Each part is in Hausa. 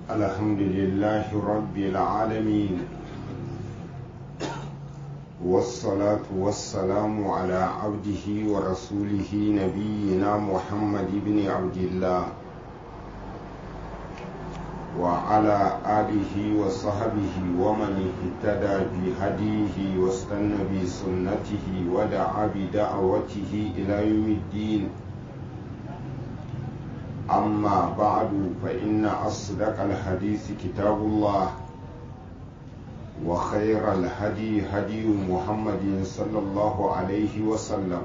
الحمد لله رب العالمين والصلاة والسلام على عبده ورسوله نبينا محمد بن عبد الله وعلى آله وصحبه ومن اهتدى بهديه واستنى بسنته ودعا بدعوته إلى يوم الدين أما بعد فإن أصدق الحديث كتاب الله وخير الهدي هدي محمد صلى الله عليه وسلم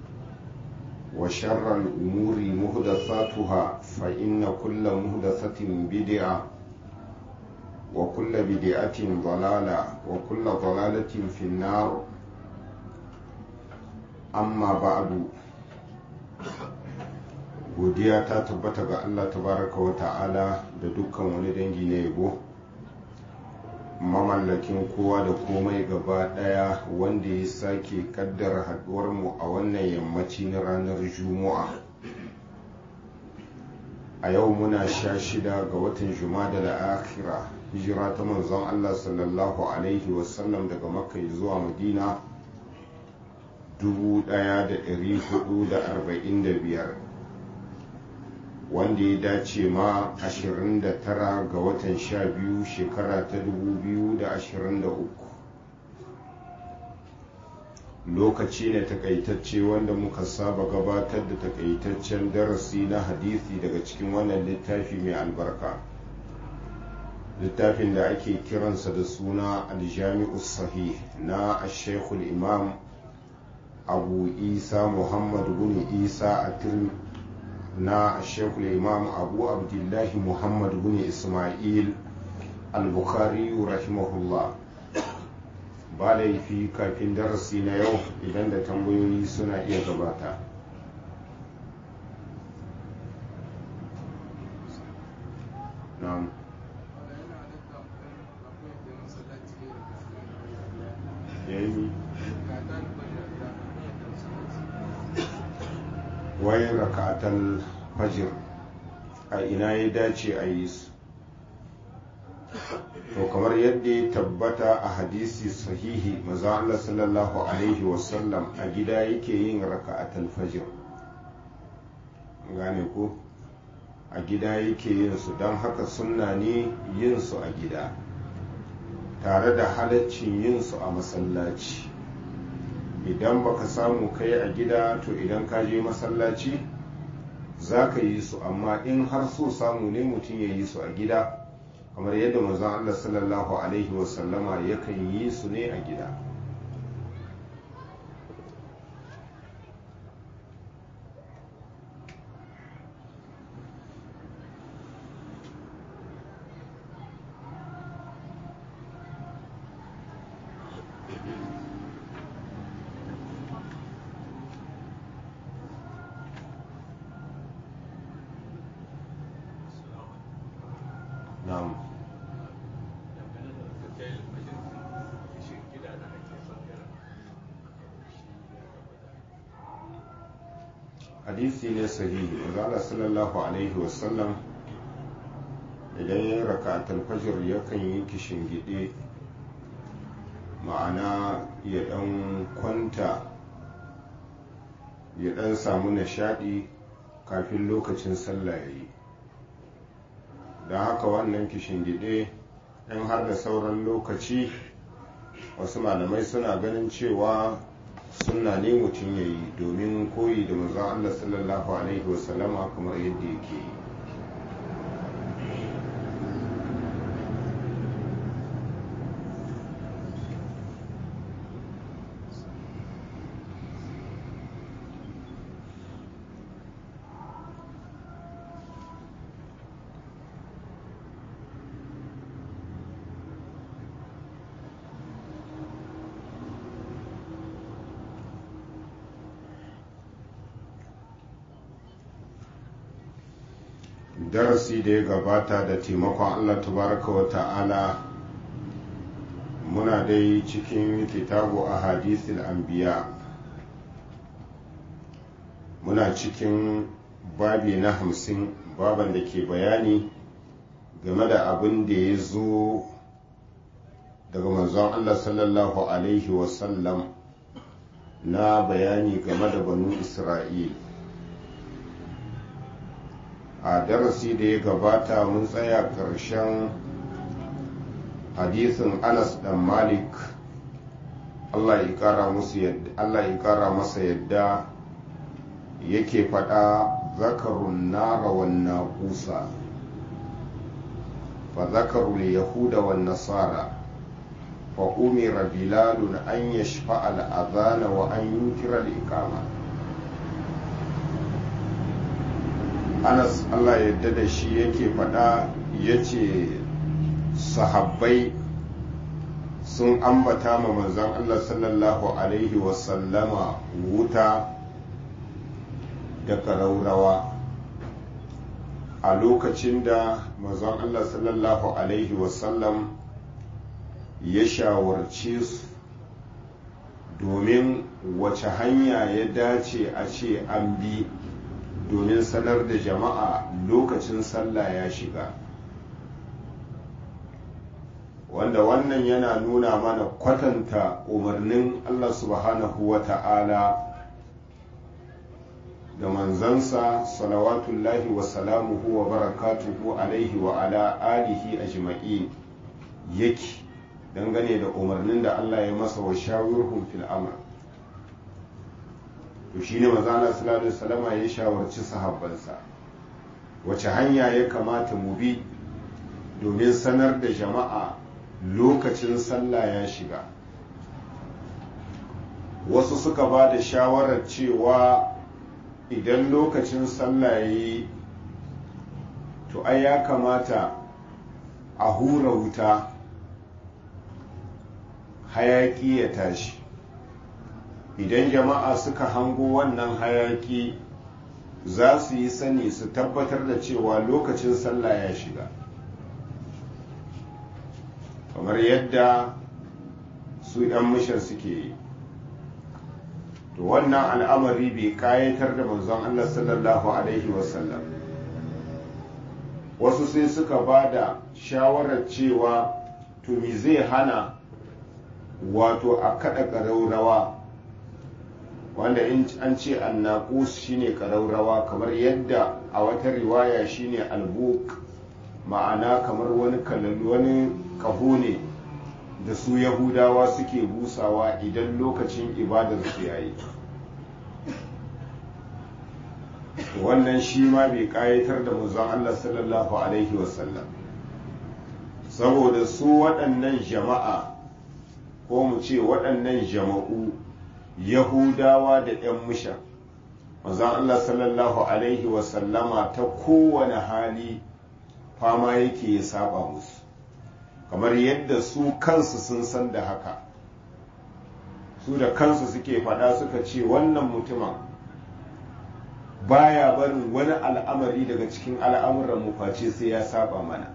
وشر الأمور مهدثاتها فإن كل مهدثة بدعة وكل بدعة ضلالة وكل ضلالة في النار أما بعد godiya ta tabbata ga Allah tabaraka wa ta'ala da dukkan wani dangi na yabo mamallakin kowa da komai gaba daya wanda ya sake kaddara haduwar mu a wannan yammaci na ranar juma'a a yau muna sha shida ga watan jumada da akhira hijira ta manzon Allah sallallahu alaihi wasallam daga makka zuwa madina 1445 wanda ya dace ma 29 ga watan 12 shekara ta 2023 lokaci ne takaitacce wanda muka saba gabatar da takaitaccen darasi na hadisi daga cikin wannan littafi mai albarka littafin da ake kiransa da suna aljami'u sahih na ashekul imam abu isa muhammad bin isa a na shekul imam abu abdullahi muhammad bin ismail al-bukhari rahimahullah ba laifi kafin darasi na yau idan da tambayoyi suna iya gabata na'am yayi wai rakatan fajir a ina ya dace a yi su to kamar yadda ya tabbata a hadisi sahihi maza Allah sallallahu alaihi wasallam a gida yake yin raka'atul fajir gane ko a gida yake yin su don haka sunna ne yin su a gida tare da halaccin yin su a masallaci idan baka samu kai a gida to idan ka je masallaci za ka yi su amma in har so samu ne mutum ya yi su a gida kamar yadda manzon Allah sallallahu alaihi wasallama yakan yi su ne a gida na'am hadisi ne sahihi Allah sallallahu alaihi wasallam idan ya raka talfajir yakan yi kishin gide ma'ana ya dan kwanta ya dan samu nishadi kafin lokacin sallah ya yi don haka wannan kishin gide in har da sauran lokaci wasu malamai suna ganin cewa sunna ne mutum ya yi domin koyi da manzon Allah sallallahu alaihi wasallama kamar yadda yake yi darasi da ya gabata da taimakon allah tabaraka wa ta'ala muna dai cikin kitabu a hadisul anbiya muna cikin babi na hamsin baban da ke bayani game da abin da ya zo daga manzon Allah sallallahu Alaihi wasallam na bayani game da banu Isra'il a darasi da ya gabata mun tsaya ƙarshen hadisin Anas dan Malik Allah ya kara musu yadda Allah ya kara masa yadda yake faɗa zakarun nara wan naqusa fa zakarul yahuda wan nasara fa umira bilal an yashfa al adhan wa an yunkira al iqama Anas Allah yadda da shi yake faɗa yace sahabbai sun ambata ma manzon Allah sallallahu Alaihi wasallama wuta da ƙaraurawa a lokacin da manzon Allah sallallahu Alaihi wasallam ya shawarce su domin wace hanya ya dace a ce an bi domin sanar da jama'a lokacin sallah ya shiga wanda wannan yana nuna mana kwatanta umarnin Allah subhanahu wa ta'ala da manzansa salawatullahi wa salamuhu wa barakatuhu alaihi wa ala alihi ajma'i yake dangane da umarnin da Allah ya masa wa shawirhum fil amr to shine manzo Allah sallallahu alaihi wasallama ya shawarci sahabbansa wace hanya ya kamata mu bi domin sanar da jama'a lokacin sallah ya shiga wasu suka ba da shawarar cewa idan lokacin sallah ya yi to ai ya kamata a hura wuta hayaki ya tashi idan jama'a suka hango wannan hayaki za su yi sani su tabbatar da cewa lokacin sallah ya shiga kamar yadda su 'yan mishan suke yi to wannan al'amari bai kayatar da manzon Allah sallallahu alaihi wasallam wasu sai suka ba da shawarar cewa to me zai hana wato a kada ƙaraurawa wanda in an ce annaƙus shine ƙaraurawa kamar yadda a wata riwaya shine albuk ma'ana kamar wani kalalu wani kaho ne da su yahudawa suke busawa idan lokacin ibadar su yayi wannan shi ma bai kayatar da manzon Allah sallallahu alaihi wasallam saboda su waɗannan jama'a ko mu ce waɗannan jama'u yahudawa da 'yan musha manzon Allah sallallahu alaihi wasallama ta kowane hali fama yake ya saba musu kamar yadda su kansu sun san da haka su da kansu suke faɗa suka ce wannan mutumin baya barin wani al'amari daga cikin al'amuran mu face sai ya saba mana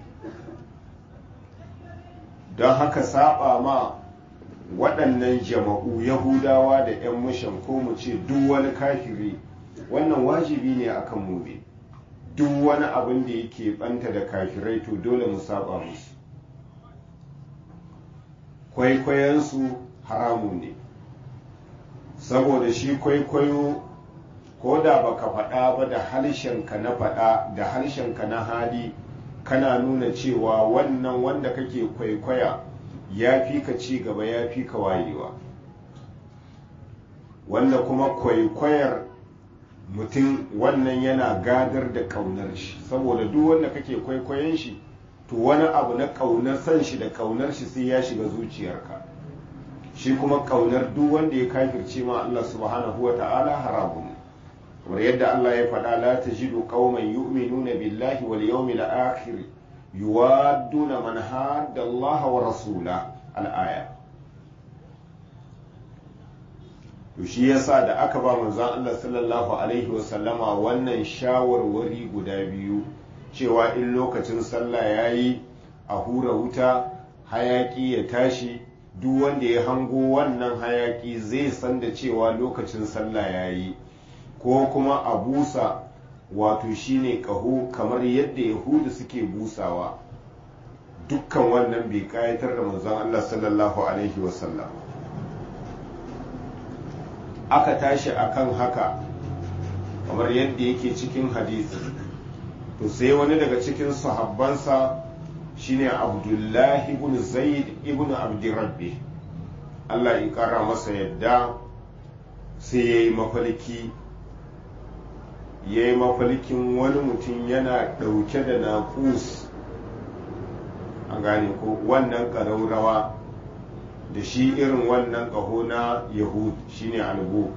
don haka saba ma waɗannan jama'u yahudawa da 'yan mushan ko mu ce duk wani kafiri wannan wajibi ne akan mu ne duk wani abin da yake banta da kafirai to dole mu saba musu kwaikwayonsu haramu ne saboda shi kwaikwayo ko da baka faɗa ba da harshenka na faɗa da harshenka na hali kana nuna cewa wannan wanda kake kwaikwaya ya fi ka ci gaba ya fi ka wayewa wanda kuma kwaikwayar mutum wannan yana gadar da ƙaunar shi saboda duk wanda kake kwaikwayon shi to wani abu na ƙaunar san shi da ƙaunar shi sai ya shiga zuciyarka shi kuma ƙaunar duk wanda ya kafirce ma Allah subhanahu wa ta'ala haramun kamar yadda Allah ya faɗa la tajidu qauman yu'minuna billahi wal yawmil akhir yuwadduna man hadda Allah wa rasula al-aya to shi yasa da aka ba manzon Allah sallallahu alaihi wa sallama wannan shawarwari guda biyu cewa in lokacin sallah yayi a hura wuta hayaki ya tashi duk wanda ya hango wannan hayaki zai san da cewa lokacin sallah yayi ko kuma a busa wato shine ƙaho kamar yadda yahudu suke busawa dukkan wannan bai kayatar da manzon Allah sallallahu alaihi wasallam aka tashi akan haka kamar yadda yake cikin hadisi to sai wani daga cikin sahabbansa shine abdullahi ibn zaid ibn abdirabbi Allah ya kara masa yadda sai ya yi mafalki ya yi mafalkin wani mutum yana ɗauke da naƙus a gane ko wannan ƙaraurawa da shi irin wannan ƙaho na yahud shine albuk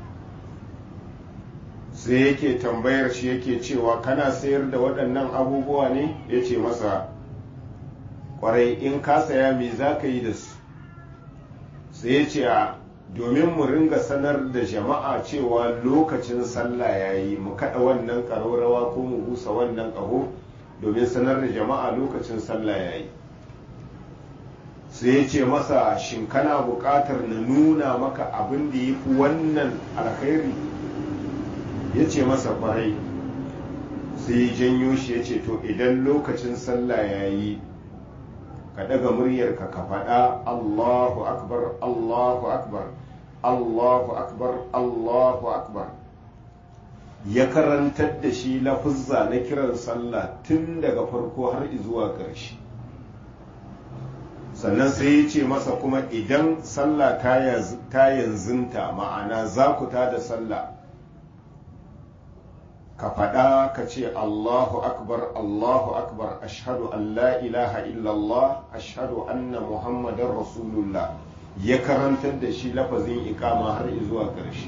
sai yake tambayar shi yake cewa kana sayar da waɗannan abubuwa ne ya ce masa ƙwarai in ka saya me za ka yi da su sai ya ce a domin mu ringa sanar da jama'a cewa lokacin sallah ya yi mu kaɗa wannan ƙaraurawa ko mu busa wannan ƙaho domin sanar da jama'a lokacin sallah ya yi sai ya ce masa shin kana buƙatar na nuna maka abin da ya fi wannan alkhairi ya ce masa ƙwarai sai ya janyo shi ya ce to idan lokacin sallah ya yi ka daga muryarka ka faɗa allahu akbar allahu akbar allahu akbar allahu akbar ya karantar da shi lafuzza na kiran sallah tun daga farko har zuwa ƙarshe sannan sai ya ce masa kuma idan sallah ta yanzunta ma'ana za ku ta da sallah ka faɗa ka ce Allahu akbar Allahu akbar ashhadu an la ilaha illallah ashhadu anna muhammadar rasulullah ya karantar da shi lafazin ikama har zuwa ƙarshe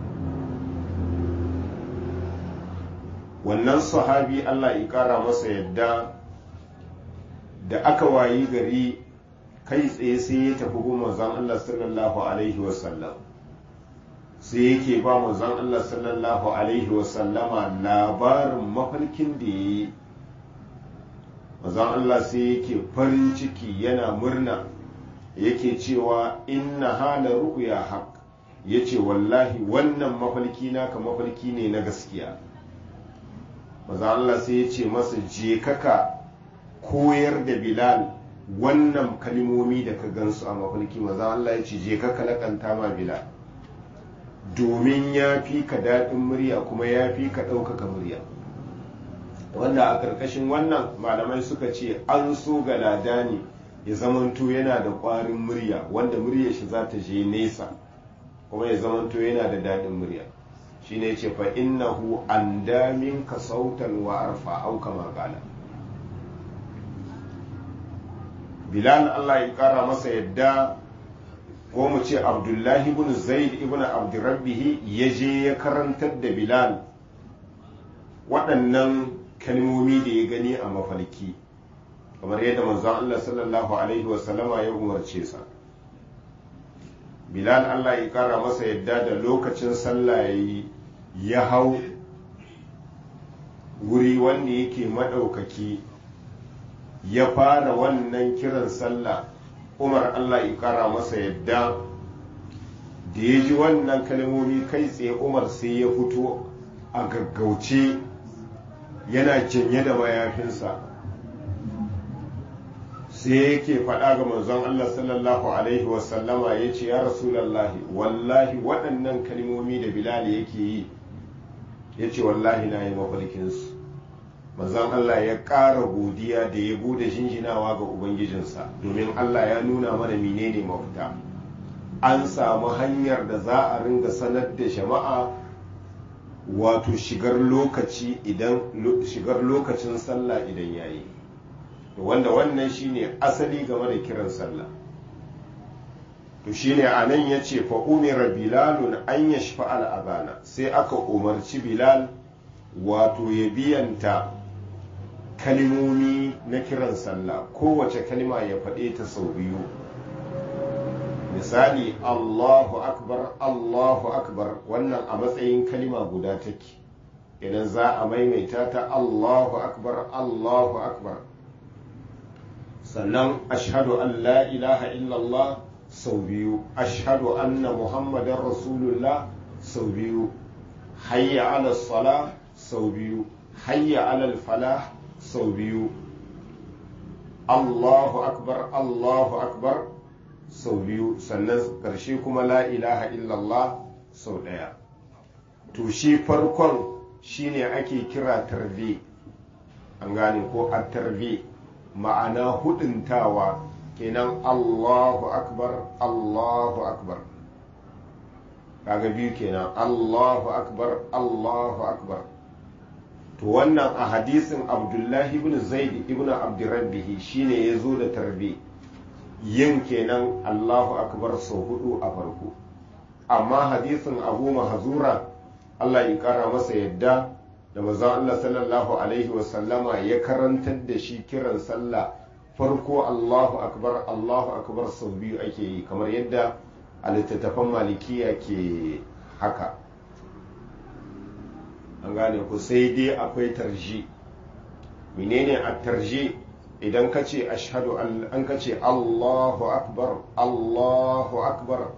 wannan sahabi Allah ya ƙara masa yadda da aka wayi gari kai tsaye sai ya tafi goma zan Allah sallallahu alaihi wasallam sai yake ba manzon Allah sallallahu alaihi wasallama labarin mafarkin da ya yi manzon Allah sai yake farin ciki yana murna yake cewa inna hala ru'ya haq yace wallahi wannan mafarki naka mafarki ne na gaskiya manzon Allah sai ya ce masa je kaka koyar da Bilal wannan kalmomi da ka gansu a mafarki manzon Allah ya ce je kaka lakanta ma Bilal domin ya fi ka daɗin murya kuma ya fi ka ɗaukaka murya wanda a ƙarƙashin wannan malamai suka ce an so ga ladani ya zamanto yana da ƙwarin murya wanda murya shi za ta je nesa kuma ya zamanto yana da daɗin murya shine ce fa innahu an damin ka sautan wa arfa au kama qala bilal Allah ya ƙara masa yadda ko mu ce abdullahi ibn zaid ibn abdurrabbihi ya je ya karantar da bilal waɗannan kalmomi da ya gani a mafalki kamar yadda manzon Allah sallallahu alaihi wasallama ya umarce sa bilal Allah ya kara masa yadda da lokacin sallah ya hau wuri wanda yake maɗaukaki ya fara wannan kiran sallah umar allah ya kara masa yadda da ya ji wannan kalmomi kai tsaye umar sai ya fito a gaggauce yana janye da mayafinsa sai yake faɗa ga manzon allah sallallahu alaihi wasallama ya ce ya rasulallahi wallahi waɗannan kalmomi da bilal yake yi ya ce wallahi na yi mafarkinsu manzon Allah ya ƙara godiya da ya bude jinjinawa ga Ubangijinsa domin Allah ya nuna mana menene mafita an samu hanyar da za a ringa sanar da jama'a wato shigar lokaci idan shigar lokacin sallah idan yayi wanda wannan shine asali game da kiran sallah to shine anan yace fa umira bilalun an yashfa al abana sai aka umarci bilal wato ya biyanta kalimomi na kiran sallah kowace kalima ya faɗe ta sau biyu misali allahu akbar allahu akbar wannan a matsayin kalima guda take idan za a maimaita ta allahu akbar allahu akbar sannan ashhadu an la ilaha illallah sau biyu ashhadu anna muhammadan rasulullah sau biyu hayya ala sala sau biyu hayya alal falah sau biyu Allahu akbar Allahu akbar sau biyu sannan ƙarshe kuma la ilaha illallah sau ɗaya to shi farkon shine ake kira tarbi an gane ko a tarbi ma'ana huduntawa kenan Allahu akbar Allahu akbar kaga biyu kenan Allahu akbar Allahu akbar to wannan a hadisin Abdullahi ibn Zaid ibn Abdurrabbihi shine ya zo da tarbi yin kenan Allahu akbar sau hudu a farko amma hadisin Abu Mahzura Allah ya kara masa yadda da manzon Allah sallallahu alaihi wasallama ya karantar da shi kiran sallah farko Allahu akbar Allahu akbar sau biyu ake yi kamar yadda a littattafan malikiya ke haka an gane ku sai dai akwai tarji menene a tarji idan ka ce ashhadu an ka ce Allahu akbar Allahu akbar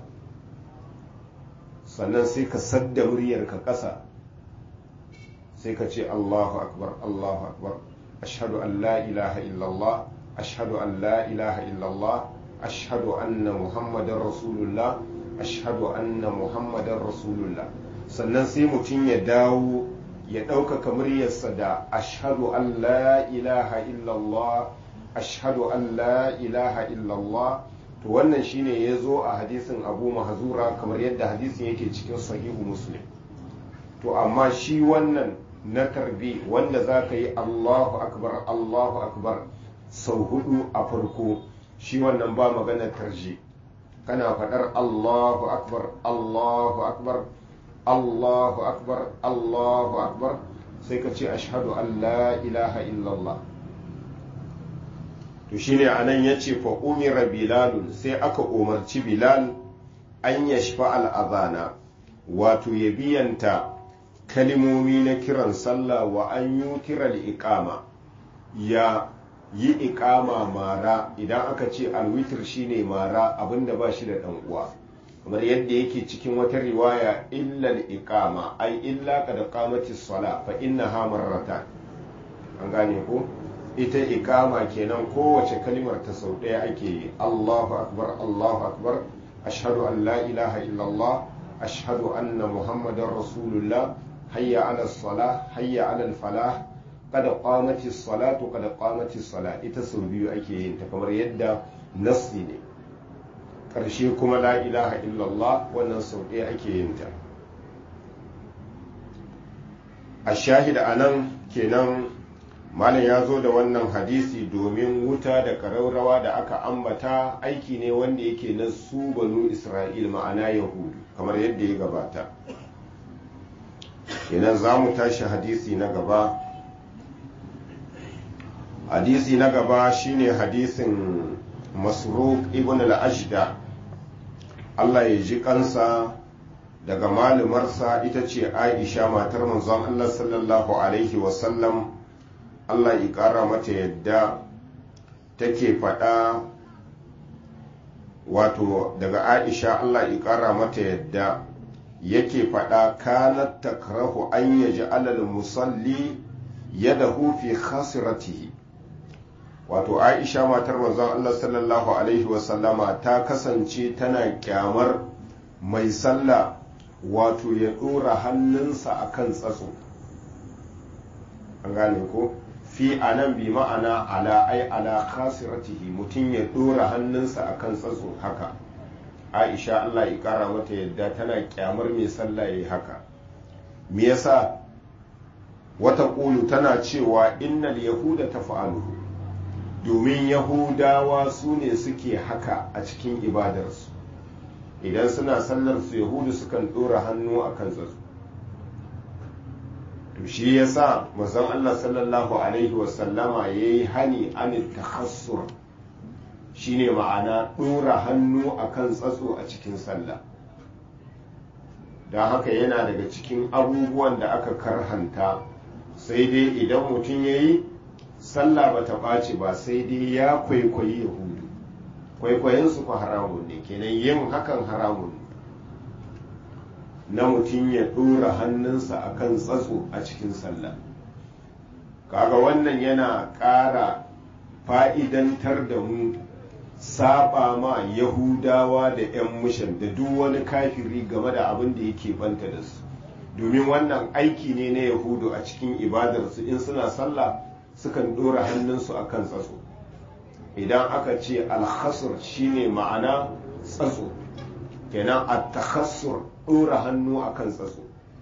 sannan sai ka sadda muryarka ƙasa sai ka ce Allahu akbar Allahu akbar ashhadu an la ilaha illallah ashhadu an la ilaha illallah ashhadu anna muhammadar rasulullah ashhadu anna muhammadar rasulullah sannan sai mutum ya dawo ya ɗaukaka muryarsa da ashhadu an la ilaha illallah ashhadu an la ilaha illallah to wannan shine ya zo a hadisin abu mahzura kamar yadda hadisin yake cikin sahihu muslim to amma shi wannan na tarbi wanda za ka yi allahu akbar allahu akbar sau hudu a farko shi wannan ba magana tarji kana faɗar allahu akbar allahu akbar allahu akbar allahu akbar sai ka ce ashhadu an la ilaha illallah to shine anan ya ce fa umira bilalun sai aka umarci bilal an yashfa al'azana wato ya biyanta kalimomi na kiran sallah wa an yi kiran iqama ya yi iqama mara idan aka ce alwitir shine mara abinda ba shi da dan uwa kamar yadda yake cikin wata riwaya illal iqama ai illa qad qamati sala fa innaha marratan an gane ko ita ikama kenan kowace kalimar ta sau ɗaya ake yi Allahu akbar Allahu akbar ashhadu an la ilaha illallah ashhadu anna muhammadar rasulullah hayya ala salah hayya ala falah qad qamati salatu qad qamati salah ita sau biyu ake yin ta kamar yadda nasi ne karshe kuma la ilaha illallah wannan sau ɗaya ake yin ta a shahida anan kenan malam ya zo da wannan hadisi domin wuta da ƙararrawa da aka ambata aiki ne wanda yake na su banu isra'il ma'ana yahudu kamar yadda ya gabata kenan za mu tashi hadisi na gaba hadisi na gaba shine hadisin masruq ibn al-ashda Allah ya ji kansa daga malumarsa ita ce aisha matar manzon Allah sallallahu alaihi wasallam Allah ya ƙara mata yadda take faɗa wato daga Aisha Allah ya ƙara mata yadda yake faɗa kanat takrahu an yaji alal musalli yadahu fi khasiratihi wato Aisha matar manzon Allah sallallahu alaihi wasallama ta kasance tana kyamar mai sallah wato ya ɗora hannunsa akan tsatso an gane ko fi anan bi ma'ana ala ai ala khasiratihi mutum ya dora hannunsa akan tsatso haka aisha Allah ya kara mata yadda tana kyamar mai sallah yayi haka me yasa wata kulu tana cewa innal yahuda tafa'aluhu domin yahudawa su ne suke haka a cikin ibadarsu idan suna sallar su yahudu sukan dora hannu akan tsatso to shi yasa manzon Allah sallallahu alaihi wasallama yayi hani an takhassur shine ma'ana dora hannu akan tsatso a cikin sallah don haka yana daga cikin abubuwan da aka karhanta sai dai idan mutum ya yi sallah ba ta ɓaci ba sai dai ya kwaikwayi yahudu kwaikwayinsu ku haramun ne kenan yin hakan haramun ne na mutum ya ɗora hannunsa a kan tsatso a cikin sallah kaga wannan yana ƙara fa'idantar da mu saba ma yahudawa da 'yan mushan da duk wani kafiri game da abin da yake banta da su domin wannan aiki ne na yahudu a cikin ibadarsu in suna sallah sukan ɗora hannunsu a kan tsatso idan aka ce alhasur shine ma'ana tsatso kenan a takhassur ɗora hannu a kan tsatso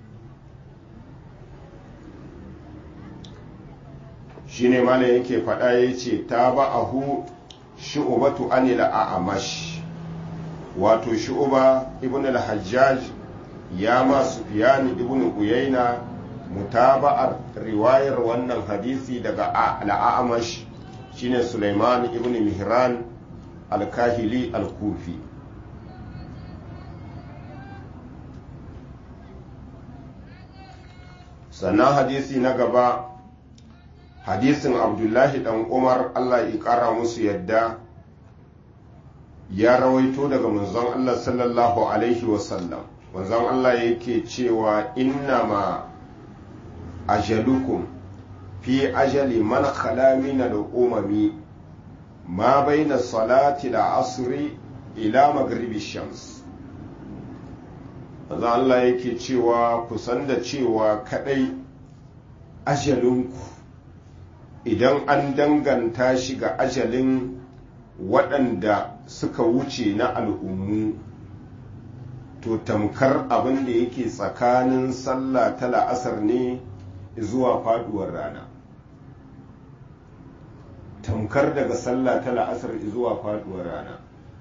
shine malam yake faɗa ya ce ta ba a hu shi'ubatu anila a amash wato shi'uba ibn al-hajjaj ya ma sufyan ibn uyayna mutaba'ar riwayar wannan hadisi daga al-a'mash shine sulaiman ibn mihran al-kahili al-kufi sannan hadisi na gaba hadisin abdullahi dan umar allah ya kara musu yadda ya rawaito daga manzon allah sallallahu alaihi wasallam manzon allah yake cewa innama ajalukum fi ajali man khala min al-umami ma baina salati al-asri ila maghribi shams manzon allah yake cewa kusan da cewa kadai ajalinku idan an danganta shi ga ajalin waɗanda suka wuce na al'ummu to tamkar abin da yake tsakanin sallah ta la'asar ne zuwa faduwar rana tamkar daga sallah ta la'asar zuwa faduwar rana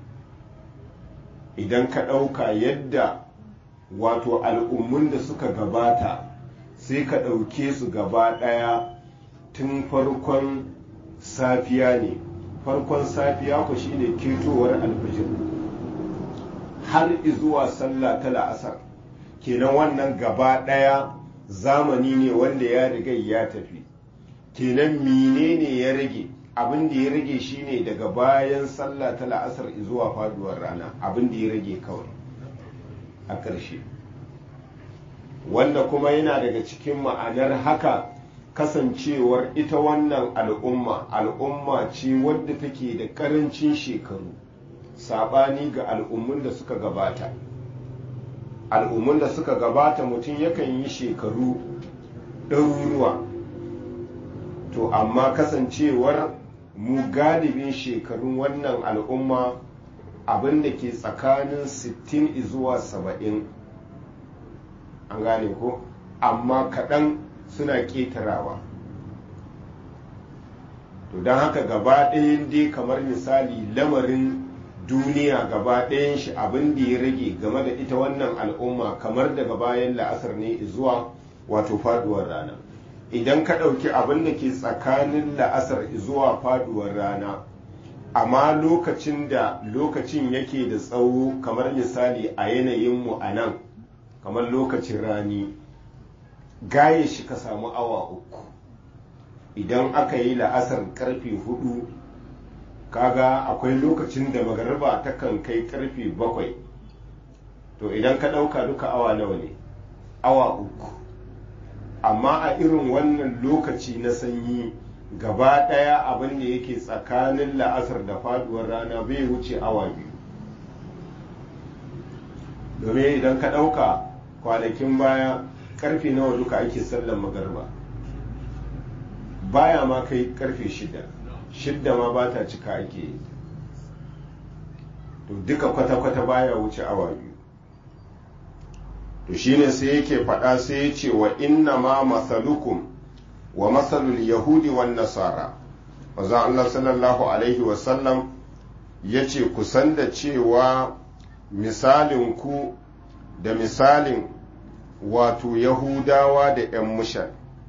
idan ka ɗauka yadda wato al'ummun da suka gabata sai ka ɗauke su gaba ɗaya tun farkon safiya ne farkon safiya ku shine ketowar alfajir har zuwa sallah ta la'asar kenan wannan gaba ɗaya zamani ne wanda ya riga ya tafi kenan menene ya rage abin da ya rage shine daga bayan sallah ta la'asar zuwa faduwar rana abin da ya rage kawai a ƙarshe wanda kuma yana daga cikin ma'anar haka kasancewar ita wannan al'umma al'umma ce wadda take da ƙarancin shekaru saɓani ga al'ummun da suka gabata al'ummun da suka gabata mutum yakan yi shekaru ɗaruruwa to amma kasancewar mu galibin shekarun wannan al'umma abin da ke tsakanin 60 zuwa 70 an gane ko amma kaɗan suna ƙetarawa to don haka gaba ɗayan dai kamar misali lamarin duniya gaba ɗayan shi abin da ya rage game da ita wannan al'umma kamar daga bayan la'asar ne zuwa wato faduwar rana idan ka ɗauki abin da ke tsakanin la'asar zuwa faduwar rana amma lokacin da lokacin yake da tsawo kamar misali a yanayinmu a nan kamar lokacin rani gaye shi ka samu awa uku idan aka yi la'asar karfe hudu kaga akwai lokacin da magariba ta kan kai karfe bakwai to idan ka ɗauka duka awa nawa ne awa uku amma a irin wannan lokaci na sanyi gaba ɗaya abin da yake tsakanin la'asar da faduwar rana bai wuce awa biyu domin idan ka ɗauka kwanakin baya karfe nawa duka ake sallan magarba baya ma kai karfe shida shidda ma ba ta cika ake yi to duka kwata-kwata baya wuce awa biyu to shine sai yake faɗa sai ya ce wa inna ma masalukum wa masalul yahudi wan nasara wazan Allah sallallahu alaihi wasallam ya ce kusan da cewa misalin ku da misalin wato yahudawa da 'yan mushan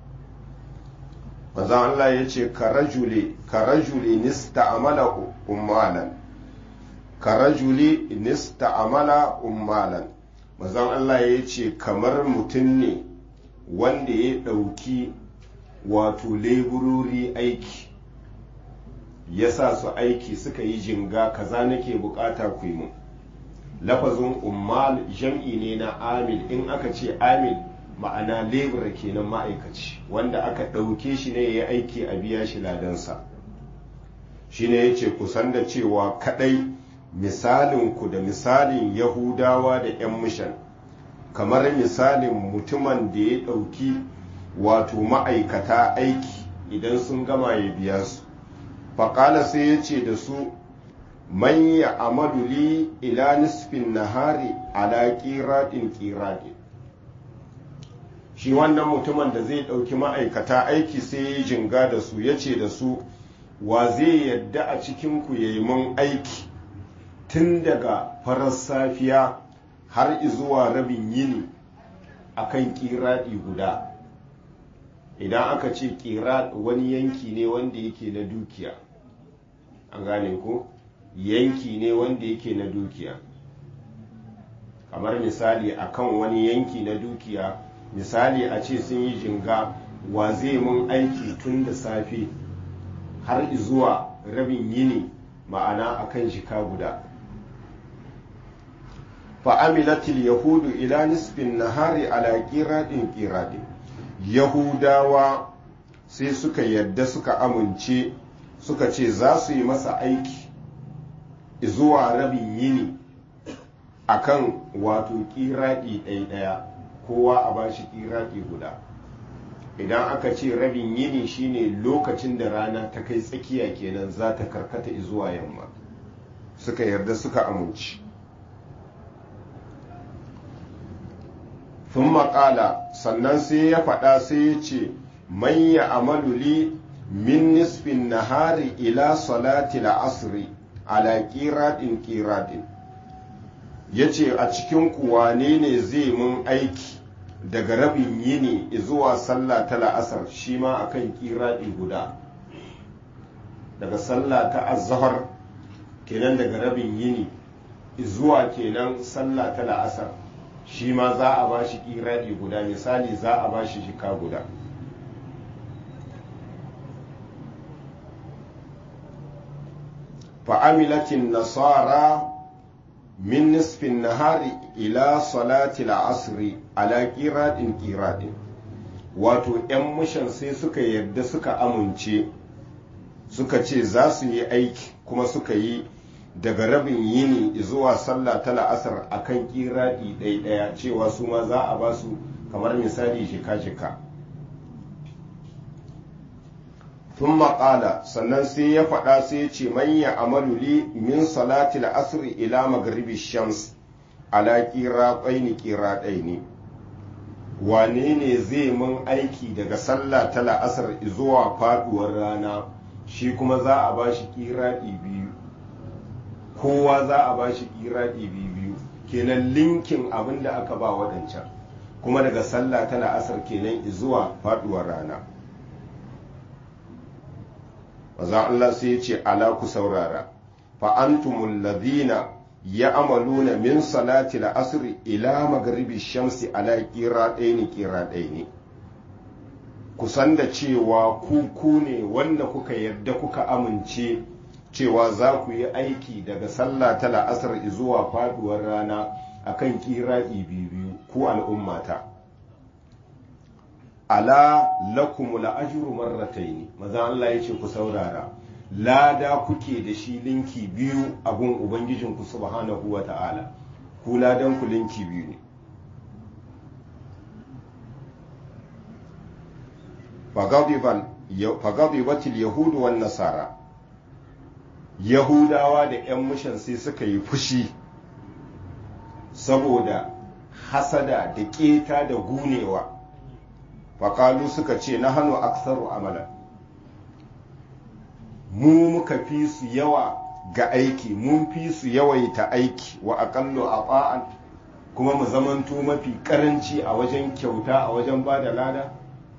manzan Allah ya ce karajuli nista amala ummalan karajuli nista amala ummalan manzan Allah ya ce kamar mutum ne wanda ya ɗauki wato leburori aiki ya sa su aiki suka yi jinga kaza nake bukata ku yi mu lafazin ummal jam'i ne na amil in aka ce amil ma'ana lebura kenan ma'aikaci wanda aka ɗauke shi ne ya yi aiki a biya shi ladansa shi ne ya ce kusan da cewa kaɗai misalinku da misalin yahudawa da 'yan mishan kamar misalin mutumin da ya ɗauki wato ma'aikata aiki idan sun gama ya biya su faƙala sai ya ce da su man ya amadu li ila nisfin nahari ala ƙiraɗin ƙiraɗin shi wannan mutumin da zai ɗauki ma'aikata aiki sai ya jinga da su ya ce da su wa zai yadda a cikinku ya yi mun aiki tun daga farar safiya har zuwa rabin yini a kan ƙiraɗi guda idan aka ce ƙiraɗ wani yanki ne wanda yake na dukiya an gane ko yanki ne wanda yake na dukiya kamar misali akan wani yanki na dukiya misali a ce sun yi jinga wa zai mun aiki tun da safe har zuwa rabin yini ma'ana akan jika guda fa'amilatil yahudu ila nisfin nahari ala ƙiraɗin ƙiraɗin yahudawa sai suka yadda suka amince suka ce za su yi masa aiki zuwa rabin yini akan wato ƙiraɗi ɗaya kowa a bashi ƙiraɗi guda idan aka ce rabin yini shine lokacin da rana ta kai tsakiya kenan za ta karkata zuwa yamma suka yarda suka amince sun maƙala sannan sai ya faɗa sai ya ce manya amaluli min nisfin nahari ila salati asri ala ƙiraɗin ƙiraɗin ya ce a cikin wane ne zai mun aiki daga rabin yini zuwa sallah ta la'asar shi ma akan ƙiraɗi guda daga sallah ta azahar kenan daga rabin yini zuwa kenan sallah ta la'asar shi ma za a ba shi ƙiraɗi guda misali za a ba shi jika guda fa'amilatin nasara min nisfin nahari ila salati la'asri ala ƙiraɗin ƙiraɗin wato ‘yan mushan sai suka yarda suka amince suka ce za su yi aiki kuma suka yi daga rabin yini zuwa sallah ta la'asar a kan ƙiraɗi ɗaya cewa su ma za a ba su kamar misali jika-jika tun maƙala sannan sai ya faɗa sai ya ce manya amaluli min salati la'asri ila magribi shams ala ƙira ɗaini ƙira ɗaini wane ne zai mun aiki daga sallah ta la'asar zuwa faɗuwar rana shi kuma za a ba shi ƙiraɗi biyu kowa za a ba shi ƙiraɗi biyu kenan linkin abin da aka ba waɗancan kuma daga sallah ta la'asar kenan zuwa faɗuwar rana maza Allah sai ya ce ala ku saurara fa antumul ladina ya amaluna min salati la'asr ila maghribi shamsi ala qira'aini qira'aini kusan da cewa ku ku ne wanda kuka yarda kuka amince cewa za ku yi aiki daga sallah ta la'asar zuwa faduwar rana akan kira'i biyu ku al'ummata ala lakum la'ajru marrataini maza Allah ya ce ku saurara lada kuke da shi linki biyu a gun ubangijinku subhanahu wa ta'ala ku ladan ku linki biyu ne fagadibatil yahudu wan nasara yahudawa da 'yan mishan sai suka yi fushi saboda hasada da keta da gunewa faƙalu suka ce na hannu aksaru amala mu muka fi su yawa ga aiki mun fi su yawaita aiki wa aƙallu a ba'an kuma mu zamanto mafi ƙaranci a wajen kyauta a wajen ba da lada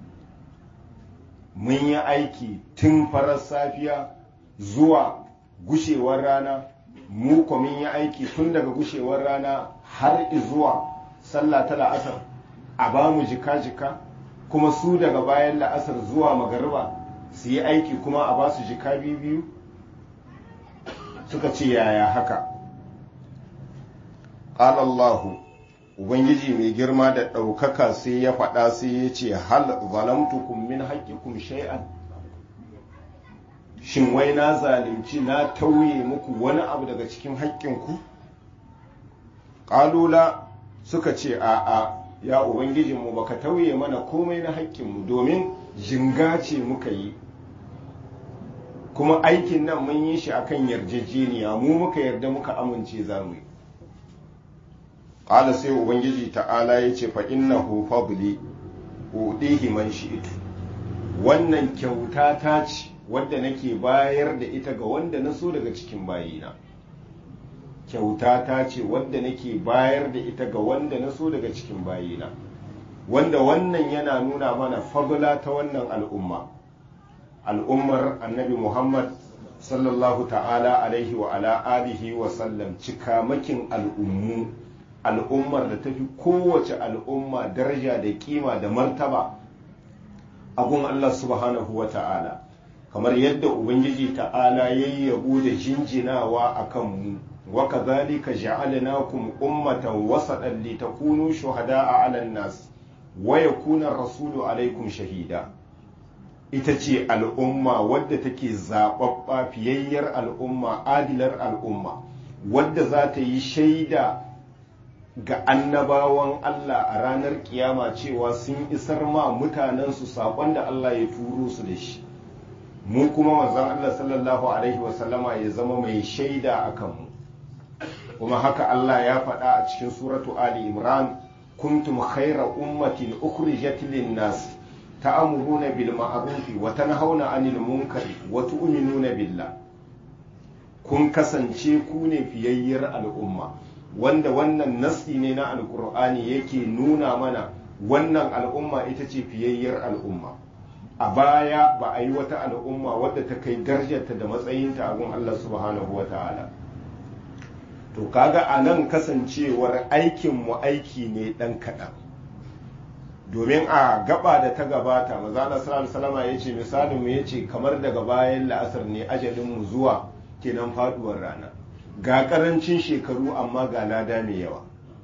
mun yi aiki tun farar safiya zuwa gushewar rana mu ko mun yi aiki tun daga gushewar rana har zuwa sallah ta la'asar a ba mu jika-jika kuma su daga bayan la'asar zuwa magariba su yi aiki kuma a ba su jika biyu suka ce yaya haka qala Allah ubangiji mai girma da ɗaukaka sai ya faɗa sai ya ce hal zalamtukum min haqqikum shay'an shin wai na zalunci na tauye muku wani abu daga cikin haƙƙinku ƙalula suka ce a'a ya ubangijinmu baka tauye mana komai na haƙƙinmu domin jinga ce muka yi kuma aikin nan mun yi shi akan yarjejeniya mu muka yarda muka amince za mu yi ƙala sai ubangiji ta'ala ya ce fa innahu fadli udihi man shi'tu wannan kyauta ta ce wadda nake bayar da ita ga wanda na so daga cikin bayina kyauta ta ce wadda nake bayar da ita ga wanda na so daga cikin bayina wanda wannan yana nuna mana fagula ta wannan al'umma al'ummar annabi muhammad sallallahu ta'ala alaihi wa ala alihi wa sallam cikamakin al'ummu al'ummar da tafi kowace al'umma daraja da kima da martaba abun allah subhanahu wa ta'ala kamar yadda ubangiji ta'ala ya yi yabo da jinjinawa a kanmu wa kazalika ja'alnakum ummatan wasatan litakunu shuhada'a 'alan nas wa yakuna rasulu alaikum shahida ita ce al'umma wadda take zaɓaɓɓa fiyayyar al'umma adilar al'umma wadda za ta yi shaida ga annabawan Allah a ranar kiyama cewa sun isar ma mutanensu saƙon da Allah ya turo su da shi mu kuma manzon Allah sallallahu alaihi wasallama ya zama mai shaida a kanmu kuma haka Allah ya faɗa a cikin suratu Ali Imran kuntum khaira ummatin ukhrijat lin-nas ta'muruna bil ma'rufi wa tanhauna 'anil munkari wa tu'minuna billah kun kasance ku ne fiyayyar al'umma wanda wannan nasi ne na alkur'ani yake nuna mana wannan al'umma ita ce fiyayyar al'umma a baya ba a yi wata al'umma wadda ta kai darajarta da matsayinta a gun Allah subhanahu wa ta'ala to kaga a nan kasancewar aikinmu aiki ne ɗan kaɗan domin a gaba da ta gabata mazana salama ya ce misalinmu ya ce kamar daga bayan la'asar ne ajalinmu zuwa kenan faduwar rana ga ƙarancin shekaru amma ga lada mai yawa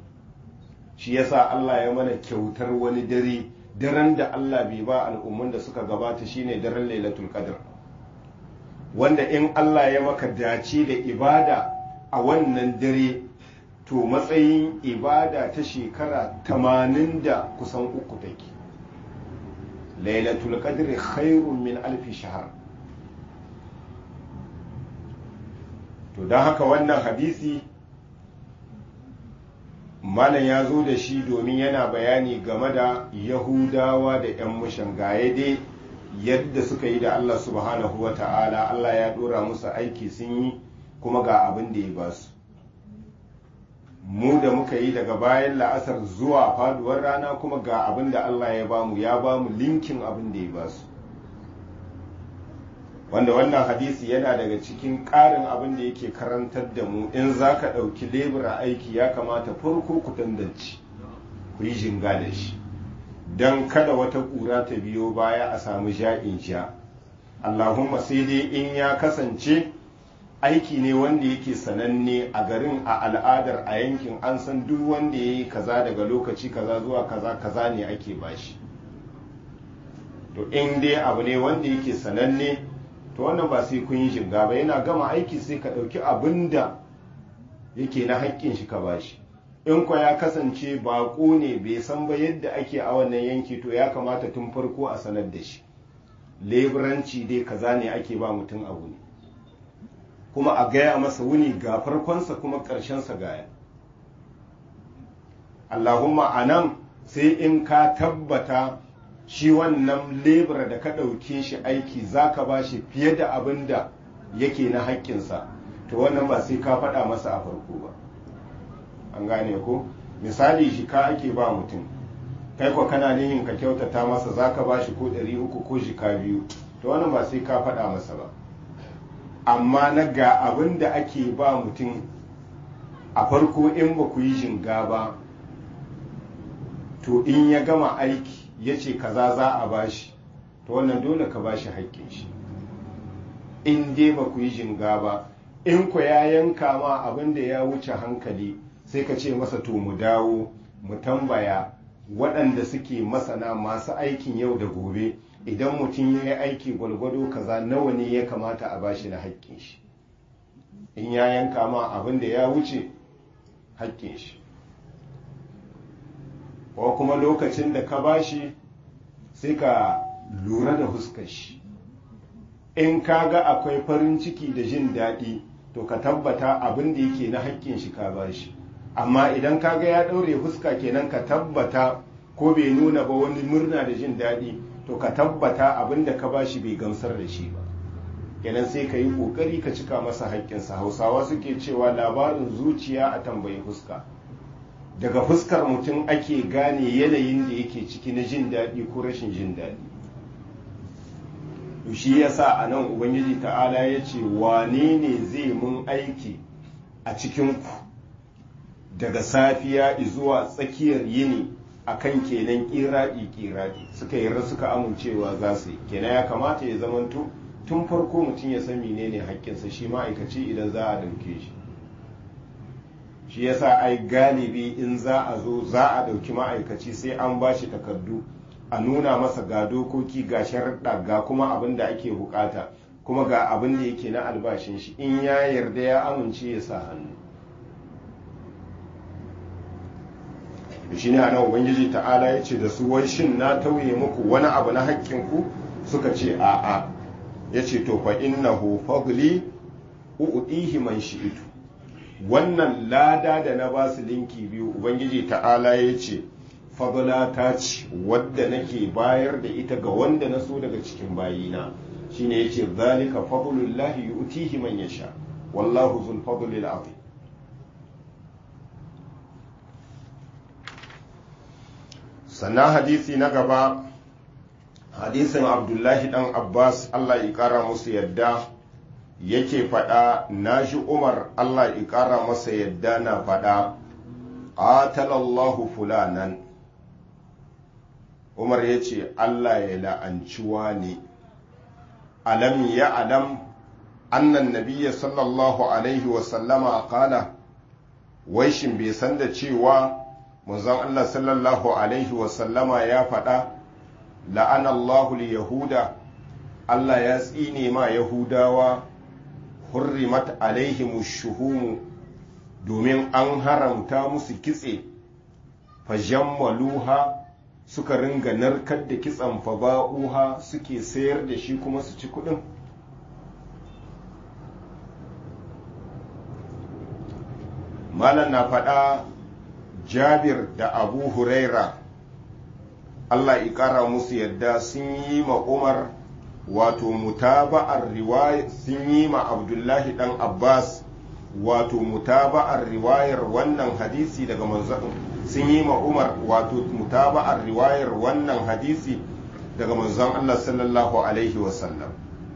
shi yasa Allah ya mana kyautar wani dare daren da Allah bai ba al'umman da suka gabata shine daren lailatul qadr wanda in Allah ya maka dace da ibada a wannan dare to matsayin ibada ta shekara tamanin da kusan uku take lailatul qadr khairun min alfi shahar to don haka wannan hadisi malam ya zo da shi domin yana bayani game da yahudawa da 'yan mushan gaye dai yadda suka yi da allah subhanahu wa ta'ala allah ya dora musu aiki sun yi kuma ga abin da ya ba su mu da muka yi daga bayan la'asar zuwa faduwar rana kuma ga abin da allah ya bamu ya bamu linkin abin da ya ba su wanda wannan hadisi yana daga cikin ƙarin abin da yake karantar da mu in za ka ɗauki lebura aiki ya kamata farko ku dandanci ku yi jinga da shi don kada wata ƙura ta biyo baya a samu ja'in sha allahumma sai dai in ya kasance aiki ne wanda yake sananne a garin a al'adar a yankin an san duk wanda ya yi kaza daga lokaci kaza zuwa kaza kaza ne ake bashi to in dai abu ne wanda yake sananne to wannan ba sai kun yi shinga ba yana gama aiki sai ka ɗauki abin da yake na haƙƙin shi ka bashi in kwa ya kasance baƙo ne bai san ba yadda ake a wannan yanki to ya kamata tun farko a sanar da shi leburanci dai kaza ne ake ba mutum abu ne kuma a gaya masa wuni ga farkonsa kuma ƙarshensa gaya allahumma a nan sai in ka tabbata shi wannan lebura da ka ɗauke shi aiki za ka ba shi fiye da abin da yake na haƙƙinsa to wannan ba sai ka faɗa masa a farko ba an gane ko misali shi ka ake ba mutum kai ko kana nihin ka kyautata masa za ka ba shi ko ɗari uku ko shika biyu to wannan ba sai ka faɗa masa ba amma na ga abin da ake ba mutum a farko in ba ku yi jinga ba to in ya gama aiki ya ce kaza za a bashi to wannan dole ka bashi haƙƙin shi in dai ba ku yi jinga ba in ku ya yanka ma abin da ya wuce hankali sai ka ce masa to mu dawo mu tambaya waɗanda suke masana masu aikin yau da gobe idan mutum ya yi aiki gwalgwado kaza nawa ne ya kamata a bashi na haƙƙin shi in ya yanka ma abin da ya wuce haƙƙin shi ko kuma lokacin da ka bashi sai ka lura da huskar shi in ka ga akwai farin ciki da jin daɗi to ka tabbata abin da yake na haƙƙin shi ka bashi amma idan ka ga ya ɗaure fuska kenan ka tabbata ko bai nuna ba wani murna da jin daɗi to ka tabbata abin da ka bashi bai gamsar da shi ba kenan sai ka yi ƙoƙari ka cika masa haƙƙinsa hausawa suke cewa labarin zuciya a tambayi fuska daga fuskar mutum ake gane yanayin da yake ciki na jin daɗi ko rashin jin daɗi shi yasa a nan ubangiji ta'ala ya ce wane ne zai mun aiki a cikinku daga safiya zuwa tsakiyar yini akan kenan kiraɗi kiraɗi suka yarda suka amincewa za su yi kenan ya kamata ya zamanto tun farko mutum ya san menene haƙƙinsa shi ma'aikaci idan za a ɗauke shi shi yasa ai galibi in za a zo za a ɗauki ma'aikaci sai an ba shi takardu a nuna masa ga dokoki ga sharaɗa ga kuma abin da ake bukata kuma ga abin da yake na albashin shi in ya yarda ya amince ya sa hannu shi ne ana ubangiji ta'ala ya ce da su wai shin na tauye muku wani abu na hakkinku suka ce a'a ya ce to fa innahu fadli u'tihi man shi'tu wannan lada da na ba su linki biyu ubangiji ta'ala ya ce fadla ta ce wadda nake bayar da ita ga wanda na so daga cikin bayina shine yace zalika fadlullahi yu'tihi man yasha wallahu zul fadlil azim sannan hadisi na gaba hadisin abdullahi dan abbas allah ya kara musu yadda yake faɗa na shi umar allah ya kara masa yadda na faɗa qatalallahu fulanan umar ya ce allah ya la'anci ne alam ya alam annan nabiya sallallahu alaihi wasallama kala wai shin bai san da cewa manzon Allah sallallahu alaihi wasallama ya faɗa la'anallahu yahuda Allah ya tsine ma yahudawa hurrimat alaihimu shuhumu domin an haramta musu kitse fajammaluha suka ringa narkar da kitsan faba'uha suke sayar da shi kuma su ci kudin malam na faɗa jabir da abu huraira allah ƙara musu yadda sun yi ma umar wato mutaba'ar riwaya sun yi ma abdullahi dan abbas wato mutaba'ar riwayar wannan hadisi daga manzon sun yi ma umar wato mutaba'ar riwayar wannan hadisi daga manzon allah sallallahu alaihi wasallam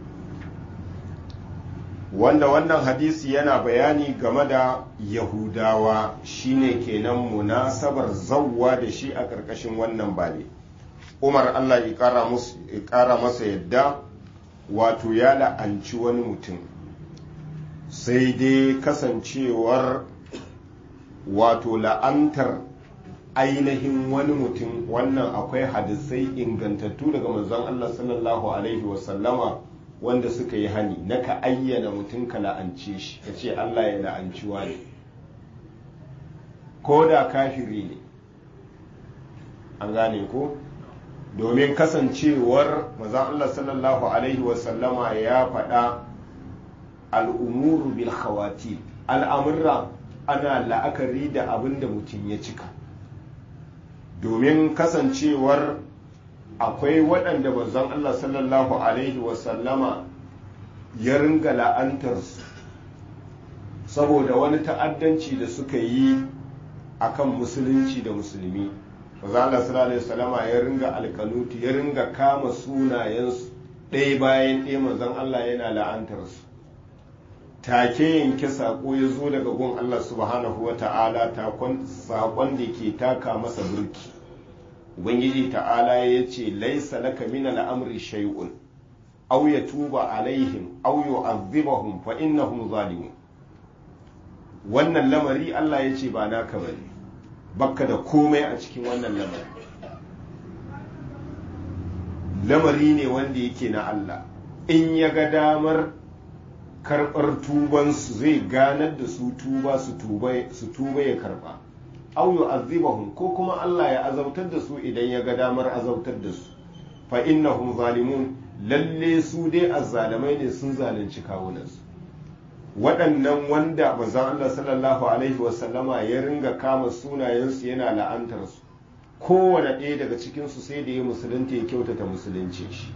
wanda wannan hadisi yana bayani game da yahudawa shine kenan munasabar zawwa da shi a ƙarƙashin wannan bale umar allah ya ƙara masa yadda wato ya la'anci wani mutum sai dai kasancewar wato la'antar ainihin wani mutum wannan akwai hadisai ingantattu daga manzon allah sallallahu alaihi wasallama wanda suka yi hani na ka ayyana mutum ka la'ance shi ka ce Allah ya la'anci wani ko da kafiri ne an gane ko domin kasancewar mazan Allah sallallahu alaihi wasallama ya faɗa al'umuru bil khawati al'amurra ana la'akari da abin da mutum ya cika domin kasancewar akwai waɗanda manzon Allah sallallahu Alaihi wasallama ya ringa la'antarsu saboda wani ta'addanci da suka yi akan musulunci da musulmi manzon Allah sallallahu Alaihi wasallama ya ringa alkanuti ya ringa kama sunayensu ɗaya bayan ɗaya manzon Allah yana la'antarsu take yanke saƙo ya zo daga gun Allah subhanahu wa ta'ala saƙon da ke taka masa burki ubangiji ta'ala ya ce laisa laka min al'amri shay'un aw yatuba alaihim aw yu'adhibahum fa innahum zalimun wannan lamari Allah ya ce ba naka bane bakka da komai a cikin wannan lamari lamari ne wanda yake na Allah in ya ga damar karɓar tubansu zai ganar da su tuba su tuba ya karɓa au yu'azzibahum ko kuma Allah ya azautar da su idan ya ga damar azautar da su fa innahum zalimun lalle su dai azzalamai ne sun zalunci kawunansu waɗannan wanda manzon Allah sallallahu alaihi wasallama ya ringa kama sunayensu yana la'antar su kowane ɗaya daga cikinsu sai da ya musulunta ya kyautata musulunci shi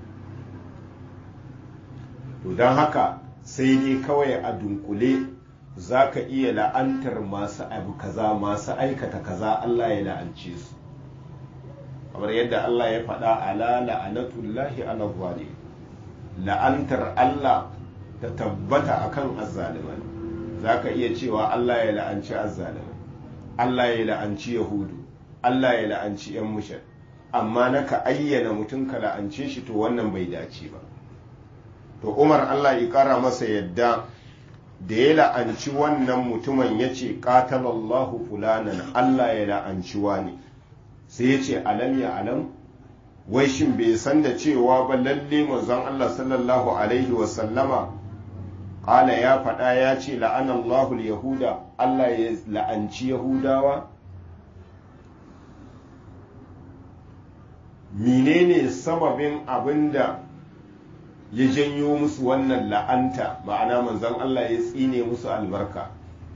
to don haka sai dai kawai a dunkule za ka iya la'antar masu abu kaza masu aikata kaza Allah ya la'ance su kamar yadda Allah ya faɗa ala la'anatullahi ala zalim la'antar Allah ta tabbata akan azzaliman za ka iya cewa Allah ya la'anci azzaliman Allah ya la'anci yahudu Allah ya la'anci 'yan mushar amma naka ayyana mutum ka la'ance shi to wannan bai dace ba to umar Allah ya kara masa yadda da ya la'anci wannan mutumin ya ce ƙatalallahu fulanan Allah ya la'anci wani sai ya ce alam ya alam wai shin bai san da cewa ba lalle manzon Allah sallallahu alaihi wasallama ƙala ya faɗa ya ce la'anallahu yahuda Allah ya la'anci yahudawa menene sababin abinda ya janyo musu wannan la'anta ma'ana manzon Allah ya tsine musu albarka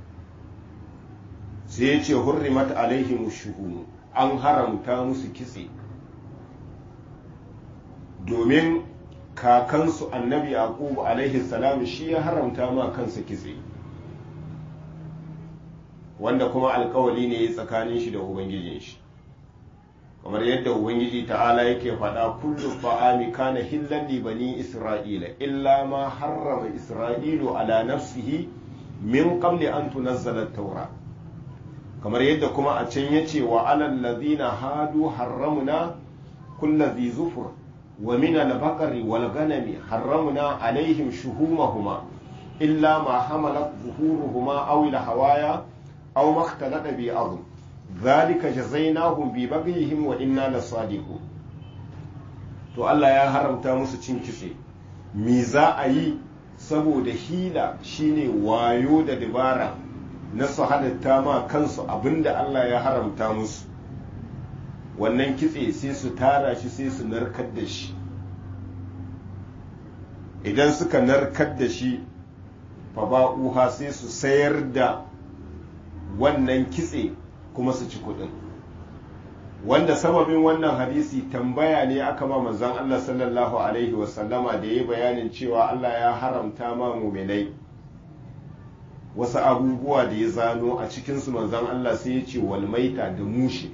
sai ya ce hurrimat alaihim shuhunu an haramta musu kitse domin kakansu annabi yaqub alaihi salam shi ya haramta ma kansa kitse wanda kuma alkawali ne tsakanin shi da ubangijin shi kamar yadda ubangiji ta'ala yake faɗa kullu fa'ami kana hillan li bani isra'ila illa ma harrama isra'ilu ala nafsihi min qabli an tunazzala at-taura kamar yadda kuma a can yace wa alal ladina hadu harramna kullu dhi zufur wa min al-baqari wal ghanami harramna alaihim shuhumahuma illa ma hamalat zuhuruhuma aw al-hawaya aw ma ikhtalata bi azm zalika jazainahum bi baghihim wa inna lasadiqun to Allah ya haramta musu cin kitse me za a yi saboda hila shine wayo da dabara na su halitta ma kansu abinda Allah ya haramta musu wannan kitse sai su tara shi sai su narkar da shi idan suka narkar da shi fa ba'uha sai su sayar da wannan kitse kuma su ci kudin wanda sababin wannan hadisi tambaya ne aka ma manzon Allah sallallahu alaihi wasallama da ya bayanin cewa Allah ya haramta ma muminai wasu abubuwa da ya zano a cikinsu manzon Allah sai ya ce walmaita da mushi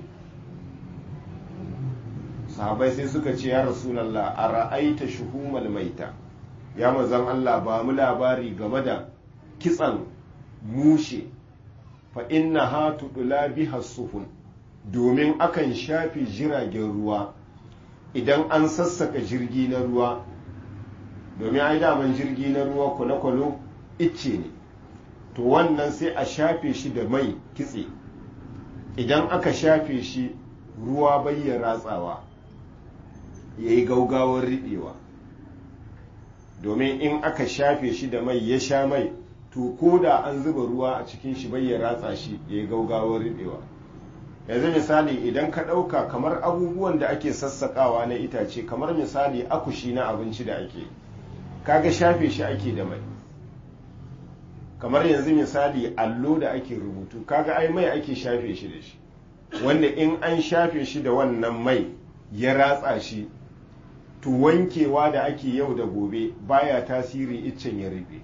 sahabai sai suka ce ya rasulallah a ra'aita shuhumal maita ya manzon Allah ba mu labari game da kitsan mushe fa inna ha tudula biha sufun domin akan shafe jiragen ruwa idan an sassaka jirgi na ruwa domin ai daman jirgi na ruwa kwale-kwale icce ne to wannan sai a shafe shi da mai kitse idan aka shafe shi ruwa bayya ratsawa ya yi gaugawar riɓewa domin in aka shafe shi da mai ya sha mai to ko da an zuba ruwa a cikin shi bai ya ratsa shi ya yi gaugawar riɓewa yanzu misali idan ka ɗauka kamar abubuwan da ake sassaƙawa na itace kamar misali akushi na abinci da ake kaga shafe shi ake da mai kamar yanzu misali allo da ake rubutu kaga ai mai ake shafe shi da shi wanda in an shafe shi da wannan mai ya ratsa shi to wankewa da ake yau da gobe baya tasiri iccen ya rufe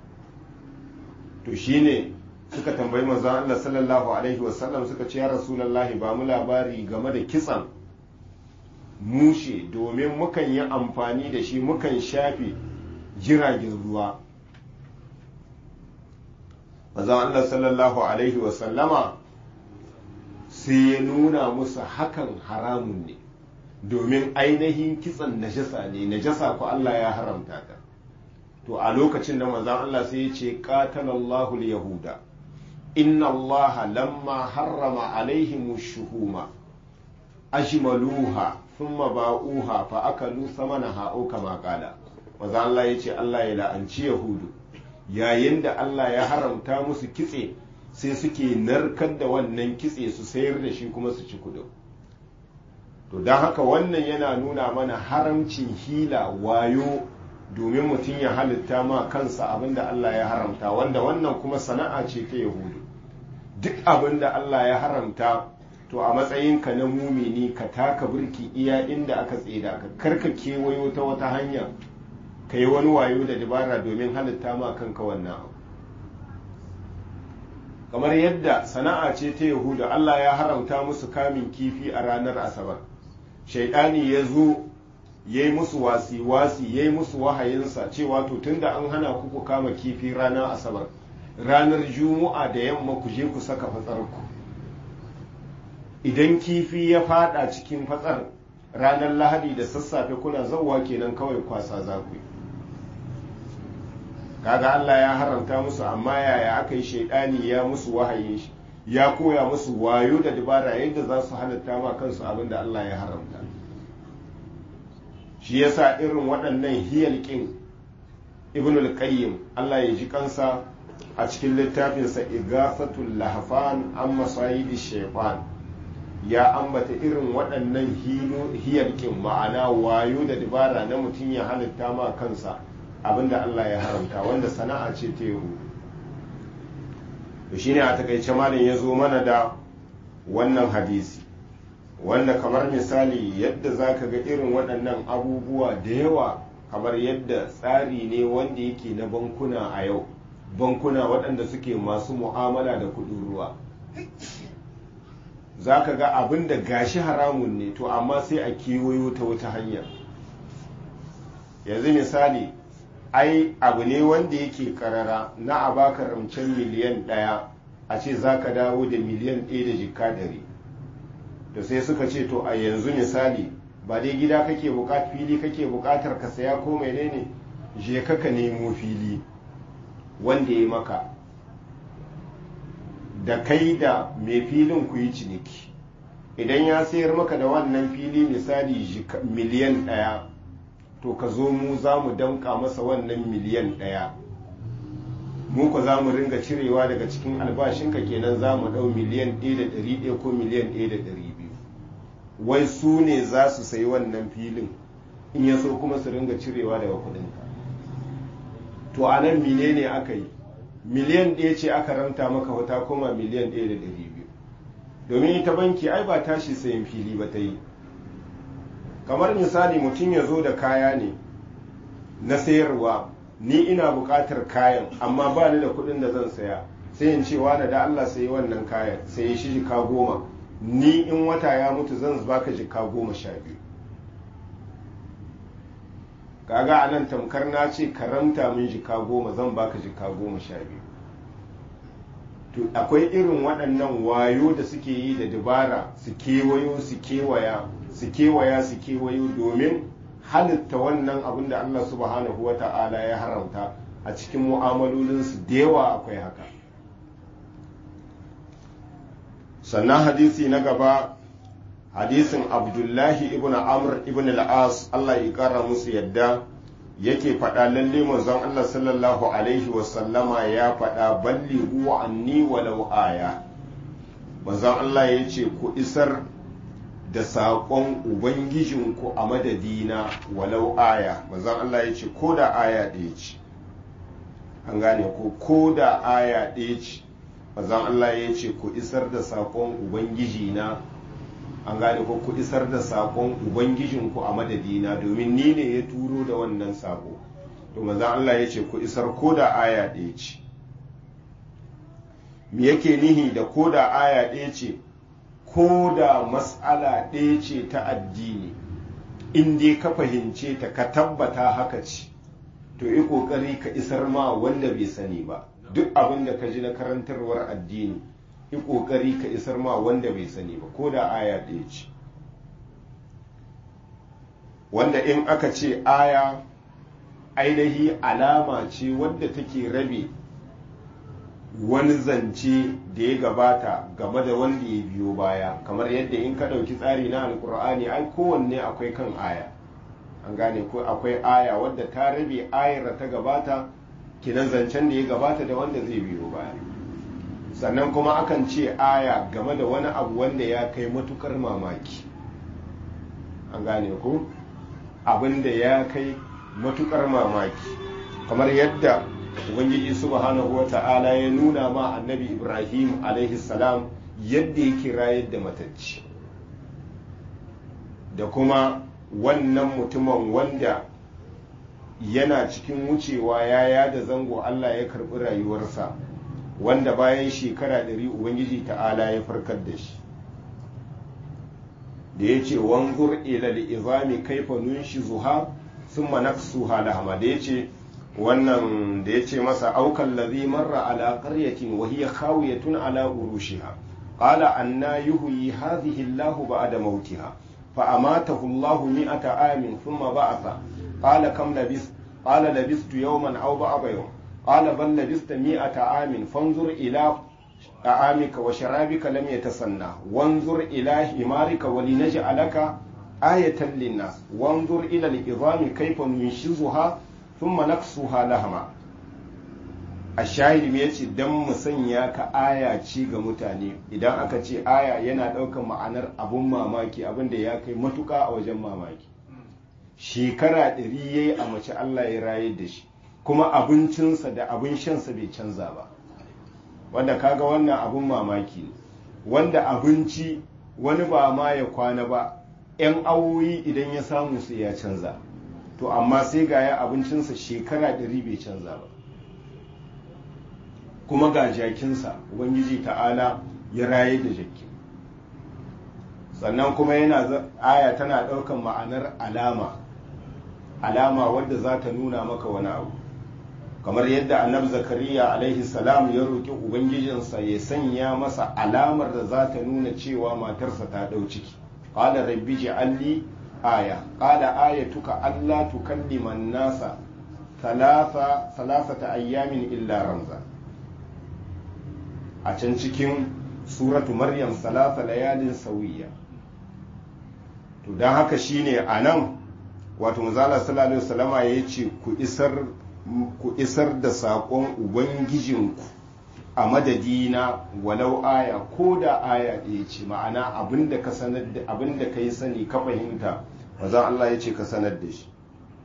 to shine suka tambayi manzon Allah sallallahu alaihi wasallam suka ce ya rasulullahi ba mu labari game da kitsan mushe domin mukan yi amfani da shi mukan shafe jiragen ruwa manzon Allah sallallahu alaihi wasallama sai ya nuna musu hakan haramun ne domin ainihin kitsan najasa ne najasa ko Allah ya haramta ta to a lokacin da manzon Allah sai ya ce qatalallahu yahuda inna allaha lamma harrama alaihim shuhuma ajmaluha thumma ba'uha fa akalu samanaha au kama qala maza Allah yace Allah ya la'anci yahudu yayin da Allah ya haramta musu kitse sai suke narkar da wannan kitse su sayar da shi kuma su ci kudin to don haka wannan yana nuna mana haramcin hila wayo domin mutum ya halitta ma kansa abinda Allah ya haramta wanda wannan kuma sana'a ce ta yahudu duk abinda Allah ya haramta to a matsayinka na mumini ka taka birki iya inda aka tseda ka karka kewayo ta wata hanya ka yi wani wayo da dabara domin halitta ma kanka wannan abu kamar yadda sana'a ce ta yahudu Allah ya haramta musu kamin kifi a ranar asabar shaidani ya zo ya yi musu wasi-wasi ya yi musu wahayinsa cewa to tunda an hana ku ku kama kifi ranar asabar ranar juma'a da yamma ku je ku saka fatsarku idan kifi ya fada cikin fatsar ranar lahadi da sassafe kuna zauwa kenan kawai kwasa za ku yi kaga Allah ya haramta musu amma yaya aka yi shaidani ya musu wahayin shi ya koya musu wayo da dabara yadda za su halatta ma kansu abin da Allah ya haramta shi yasa irin waɗannan hiyalƙin ibn al-qayyim Allah ya ji kansa a cikin littafinsa igafatul lahfan an masayidi shaytan ya ambata irin waɗannan hiyalƙin ma'ana wayo da dabara na mutum ya halitta ma kansa abinda Allah ya haramta wanda sana'a ce ta yahu to shine a takaice malam ya zo mana da wannan hadisi wanda kamar misali yadda za ka ga irin waɗannan abubuwa da yawa kamar yadda tsari ne wanda yake na bankuna a yau bankuna waɗanda suke masu mu'amala da kuɗin ruwa za ka ga abin da gashi haramun ne to amma sai a kewayo ta wata hanya yanzu misali ai abu ne wanda yake karara na a baka ramcen miliyan ɗaya a ce za ka dawo da miliyan ɗaya da jika ɗari da sai suka ce to a yanzu misali ba dai gida kake buƙatar fili kake buƙatar ka saya ko menene je ka ka nemo fili wanda ya maka da kai da mai filin ku yi ciniki idan ya sayar maka da wannan fili misali miliyan ɗaya to ka zo mu za mu damƙa masa wannan miliyan ɗaya mu ku za mu ringa cirewa daga cikin albashinka kenan za mu ɗau miliyan ɗaya da ɗari ɗaya ko miliyan ɗaya da ɗari biyu wai su ne za su sayi wannan filin in ya so kuma su ringa cirewa daga kuɗinka to a nan mine ne aka yi miliyan ɗaya ce aka ranta maka wata koma miliyan ɗaya da ɗari biyu domin ita banki ai ba tashi sayan fili ba ta yi kamar misali mutum ya zo da kaya ne na sayarwa ni ina buƙatar kayan amma ba ni da kuɗin da zan saya sai in cewa da da Allah sayi wannan kayan sai shi jika goma ni in wata ya mutu zan baka jika goma sha biyu kaga a nan tamkar na ce karamta min jika goma zan baka jika goma sha biyu to akwai irin waɗannan wayo da suke yi da dabara su kewayo su kewaya su kewaya su kewayo domin halitta wannan abin da Allah subhanahu wa ta'ala ya haramta a cikin mu'amalolinsu da yawa akwai haka sannan hadisi na gaba hadisin abdullahi ibn amr ibn al-as Allah ya kara musu yadda yake faɗa lalle manzon Allah sallallahu alaihi wasallama ya faɗa ballighu anni walau aya manzon Allah ya ce ku isar da saƙon ubangijinku a madadina walau aya manzon Allah ya ce ko da aya ɗaya ce an gane ko ko da aya ɗaya ce manzon Allah ya ce ku isar da saƙon ubangijina an gane ko ku isar da saƙon ubangijinku a madadina domin ni ne ya turo da wannan saƙo to manzon Allah ya ce ku isar ko da aya ɗaya ce me yake nihi da ko da aya ɗaya ce ko da mas'ala ɗaya ce ta addini in dai ka fahimce ta ka tabbata haka ce to yi ƙoƙari ka isar ma wanda bai sani ba duk abin da ka ji na karantarwar addini yi ƙoƙari ka isar ma wanda bai sani ba ko da aya ɗaya ce wanda in aka ce aya ainihi alama ce wadda take rabe wani zance da ya gabata game da wanda ya biyo baya kamar yadda in ka ɗauki tsari na alkur'ani ai kowanne akwai kan aya an gane ko akwai aya wadda ta rabe ayar da ta gabata kinan zancen da ya gabata da wanda zai biyo baya sannan kuma akan ce aya game da wani abu wanda ya kai matukar mamaki an gane ko abin da ya kai matukar mamaki kamar yadda ubangiji subhanahu wa ta'ala ya nuna ma annabi ibrahim alaihi salam yadda ya kira yadda matacci da kuma wannan mutumin wanda yana cikin wucewa ya yada zango allah ya karbi rayuwarsa wanda bayan shekara ɗari ubangiji ta'ala ya farkar da shi da ya ce wanzur ilal izami kaifa nunshi zuha sun manaksu halahama da ya ce wannan da ya ce masa aukan lazi marra ala qaryatin wa hiya khawiyatun ala urushiha qala anna yuhyi hadhihi Allahu ba'da mautiha fa amatahu Allahu mi'ata amin thumma ba'atha qala kam labis qala labistu yawman aw ba'da yawm qala bal labista mi'ata amin fanzur ila طعامك وشرابك لم يتسنى وانظر إلى حمارك ولنجعلك آية للناس وانظر إلى العظام كيف ننشزها ثم نكسوها لهما الشاهد ya ce dan mu sanya ka aya ci ga mutane idan aka ce aya yana ɗaukar ma'anar abun mamaki abin da ya kai matuka a wajen mamaki shekara ɗari ya yi a mace Allah ya rayar da shi kuma abincinsa da abin shansa bai canza ba wanda kaga wannan abun mamaki ne wanda abinci wani ba ma ya kwana ba 'yan awoyi idan ya samu sai ya canza to amma sai ga ya abincinsa shekara ɗari bai canza ba kuma ga jakinsa ubangiji ta'ala ya raye da jaki sannan kuma yana aya tana ɗaukan ma'anar alama alama wadda za ta nuna maka wani abu kamar yadda annab zakariya alaihi salam ya roƙi ubangijinsa ya sanya masa alamar da za ta nuna cewa matarsa ta ɗau ciki qala rabbi ji'alli aya qala ayatuka alla tukallima an-nasa thalatha thalathata ayyamin illa ramza a can cikin suratu maryam salasa layalin sauyiya to don haka shine a nan wato mazala sallallahu alaihi wasallama ya ce ku isar ku isar da saƙon ubangijinku a madadina walau aya ko da aya ɗaya ce ma'ana abinda ka sanar da abinda ka yi sani ka fahimta mazan Allah ya ce ka sanar da shi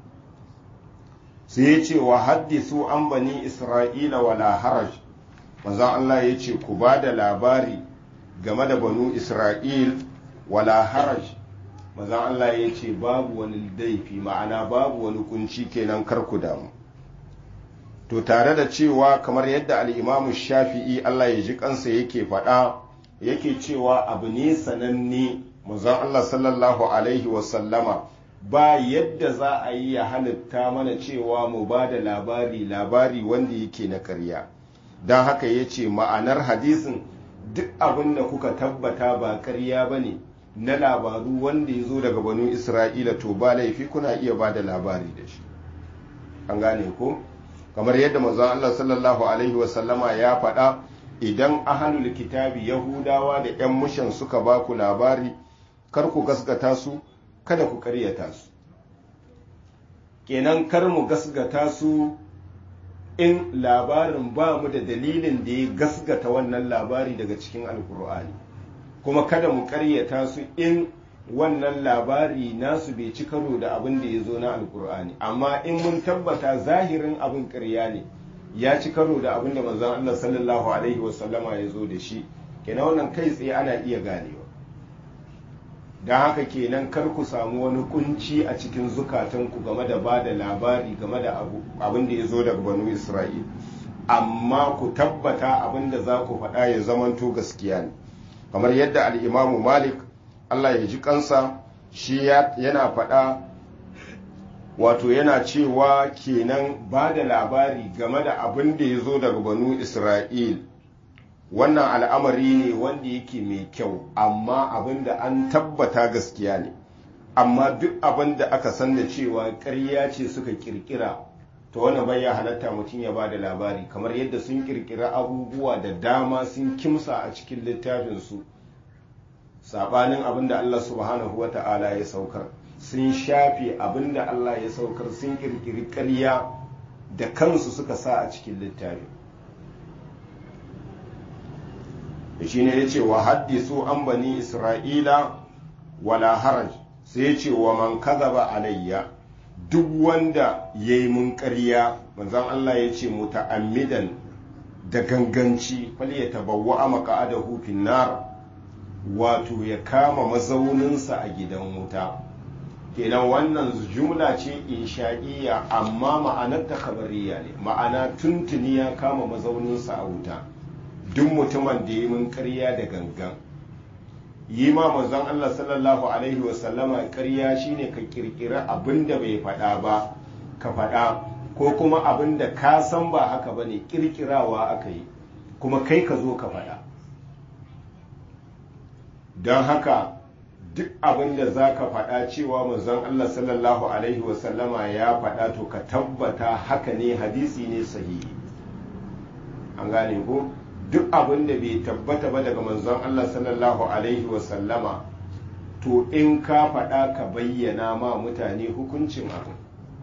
sai ya ce wa haddisu an bani isra'ila wala haraj mazan Allah ya ce ku ba da labari game da banu isra'il wala haraj mazan Allah ya ce babu wani laifi ma'ana babu wani kunci kenan kar ku damu to tare da cewa kamar yadda al'imamu shafi'i Allah ya ji kansa yake faɗa yake cewa abu ne sananne mazan Allah sallallahu alaihi wasallama ba yadda za a yi ya halitta mana cewa mu ba da labari labari wanda yake na karya don haka ya ce ma'anar hadisin duk abin da kuka tabbata ba karya ba ne na labaru wanda ya zo daga banu isra'ila to ba laifi kuna iya ba da labari da shi an gane ko kamar yadda manzon Allah sallallahu alaihi wasallama ya faɗa idan ahalul kitabi yahudawa da 'yan mushan suka ba ku labari kar ku gaskata su kada ku karyata su kenan kar mu gasgata su in labarin ba mu da dalilin da ya gasgata wannan labari daga cikin alkur'ani kuma kada mu karyata su in wannan labari nasu bai ci karo da abin da ya zo na alkur'ani amma in mun tabbata zahirin abin karya ne ya ci karo da abin da manzon Allah sallallahu alaihi wasallama ya zo da shi kenan wannan kai tsaye ana iya ganewa don haka kenan kar ku samu wani kunci a cikin zukatanku game da ba da labari game da abin da ya zo daga banu isra'il amma ku tabbata abin da za ku faɗa ya zamanto gaskiya ne kamar yadda al'imamu malik allah ya ji kansa shi yana faɗa wato yana cewa kenan ba da labari game da abin da ya zo daga banu isra'il wannan al'amari ne wanda yake mai kyau amma abin da an tabbata gaskiya ne amma duk abin da aka san da cewa ƙarya ce suka kirkira to wannan bai ya halatta mutum ya ba da labari kamar yadda sun kirkira abubuwa da dama sun kimsa a cikin littafinsu sabanin abin da Allah subhanahu wa ta'ala ya saukar sun shafe abin da Allah ya saukar sun kirkiri ƙarya da kansu suka sa a cikin littafi da shi ne ya ce wa haddisu an bani isra'ila wala haraj sai ya ce wa man kazaba alayya duk wanda ya yi mun ƙarya manzan Allah ya ce muta'ammidan da ganganci fal ya tabawwa a maka'adahu finnar wato ya kama mazauninsa a gidan wuta kenan wannan jumla ce insha'iyya amma ma'anar ta kabariya ne ma'ana tuntuni ya kama mazauninsa a wuta duk mutumin da yi mun ƙarya da gangan yi ma manzon Allah sallallahu alaihi wasallama ƙarya shine ka kirkira abin da bai faɗa ba ka faɗa ko kuma abin da ka san ba haka ba ne kirkirawa aka yi kuma kai ka zo ka faɗa don haka duk abin da za ka faɗa cewa manzon Allah sallallahu alaihi wasallama ya faɗa to ka tabbata haka ne hadisi ne sahihi an gane ko duk abin da bai tabbata ba daga manzon Allah sallallahu alaihi wasallama to in ka faɗa ka bayyana ma mutane hukuncin abin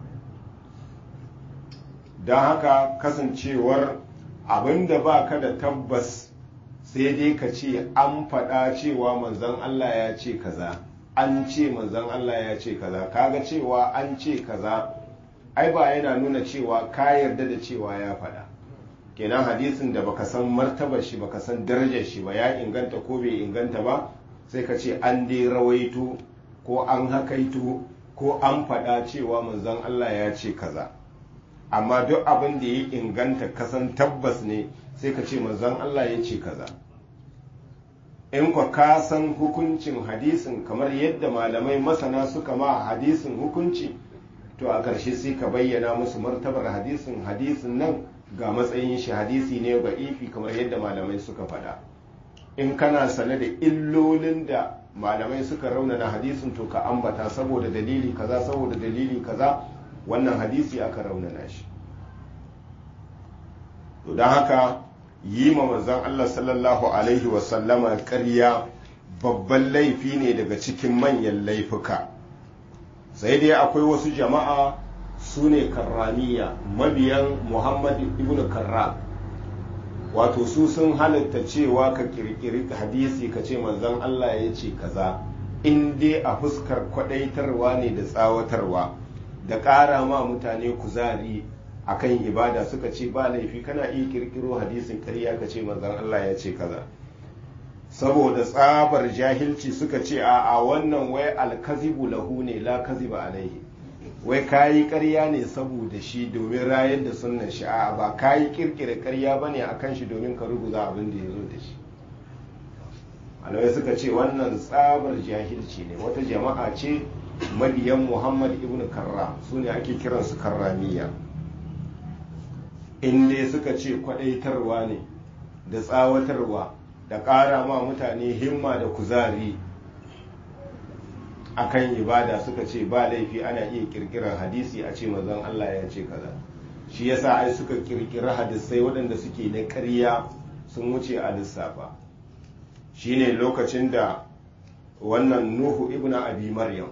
don haka kasancewar abin da ba ka da tabbas sai dai ka ce an faɗa cewa manzon Allah ya ce kaza an ce manzon Allah ya ce kaza kaga cewa an ce kaza ai ba yana nuna cewa ka yarda da cewa ya faɗa kenan hadisin da baka san martabar shi baka san darajar shi ba ya inganta ko bai inganta ba sai ka ce an dai rawaito ko an hakaito ko an faɗa cewa manzon Allah ya ce kaza amma duk abin da ya inganta kasan tabbas ne sai ka ce manzon Allah ya ce kaza in kwa ka san hukuncin hadisin kamar yadda malamai masana suka ma hadisin hukunci to a ƙarshe sai ka bayyana musu martabar hadisin hadisin nan ga matsayin shi hadisi ne ga ifi kamar yadda malamai suka faɗa in kana sane da illolin da malamai suka raunana hadisin to ka ambata saboda dalili kaza saboda dalili kaza wannan hadisi aka raunana shi to don haka yi ma manzon Allah sallallahu alaihi wasallama ƙarya babban laifi ne daga cikin manyan laifuka sai dai akwai wasu jama'a su ne karramiya mabiyan muhammad ibn karram wato su sun halatta cewa ka kirkiri hadisi ka ce manzon Allah ya ce kaza in dai a fuskar kwadaitarwa ne da tsawatarwa da ƙara ma mutane kuzari akan ibada suka ce ba laifi kana iya kirkiro hadisin ƙarya ka ce manzon Allah ya ce kaza saboda tsabar jahilci suka ce a a wannan wai alkazibu lahu ne la kaziba alaihi wai kayi ƙarya ne saboda shi domin rayar da sunnan shi a ba kayi kirkira ƙarya bane akan shi domin ka ruguza abin da ya zo da shi alawai suka ce wannan tsabar jahilci ne wata jama'a ce mabiyan muhammad ibn karra su ne ake kiransu karramiya in dai suka ce kwadaitarwa ne da tsawatarwa da ƙara ma mutane himma da kuzari akan ibada suka ce ba laifi ana iya kirkirar hadisi a ce mazan Allah ya ce kaza shi yasa ai suka kirkira hadisai waɗanda suke na ƙarya sun wuce a lissafa shine lokacin da wannan nuhu ibn abi maryam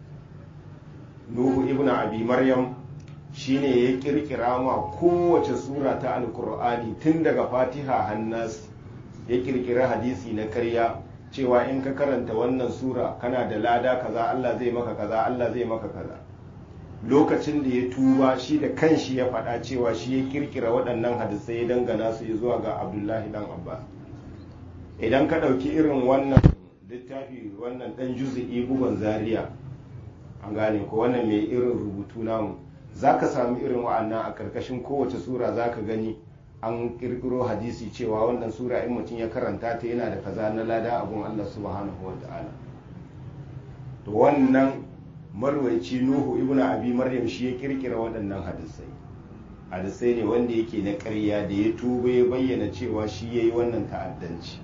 nuhu ibn abi maryam shine ya kirkira ma kowace sura ta alkur'ani tun daga fatiha hannas ya kirkira hadisi na karya cewa in ka karanta wannan sura kana da lada kaza Allah zai maka kaza Allah zai maka kaza lokacin da ya tuba shi da kanshi ya faɗa cewa shi ya kirkira waɗannan hadisai ya dangana su zuwa ga abdullahi dan abbas idan ka ɗauki irin wannan littafi wannan ɗan juzi'i bugun zaria an gane ko wannan mai irin rubutu namu za ka sami irin wa'annan a ƙarƙashin kowace sura za ka gani an ƙirƙiro hadisi cewa wannan sura in mutum ya karanta ta yana da kaza na lada abun Allah subhanahu wa ta'ala to wannan marwaici nuhu ibnu abi maryam shi ya ƙirƙira waɗannan hadisai hadisai ne wanda yake na ƙarya da ya tuba ya bayyana cewa shi ya yi wannan ta'addanci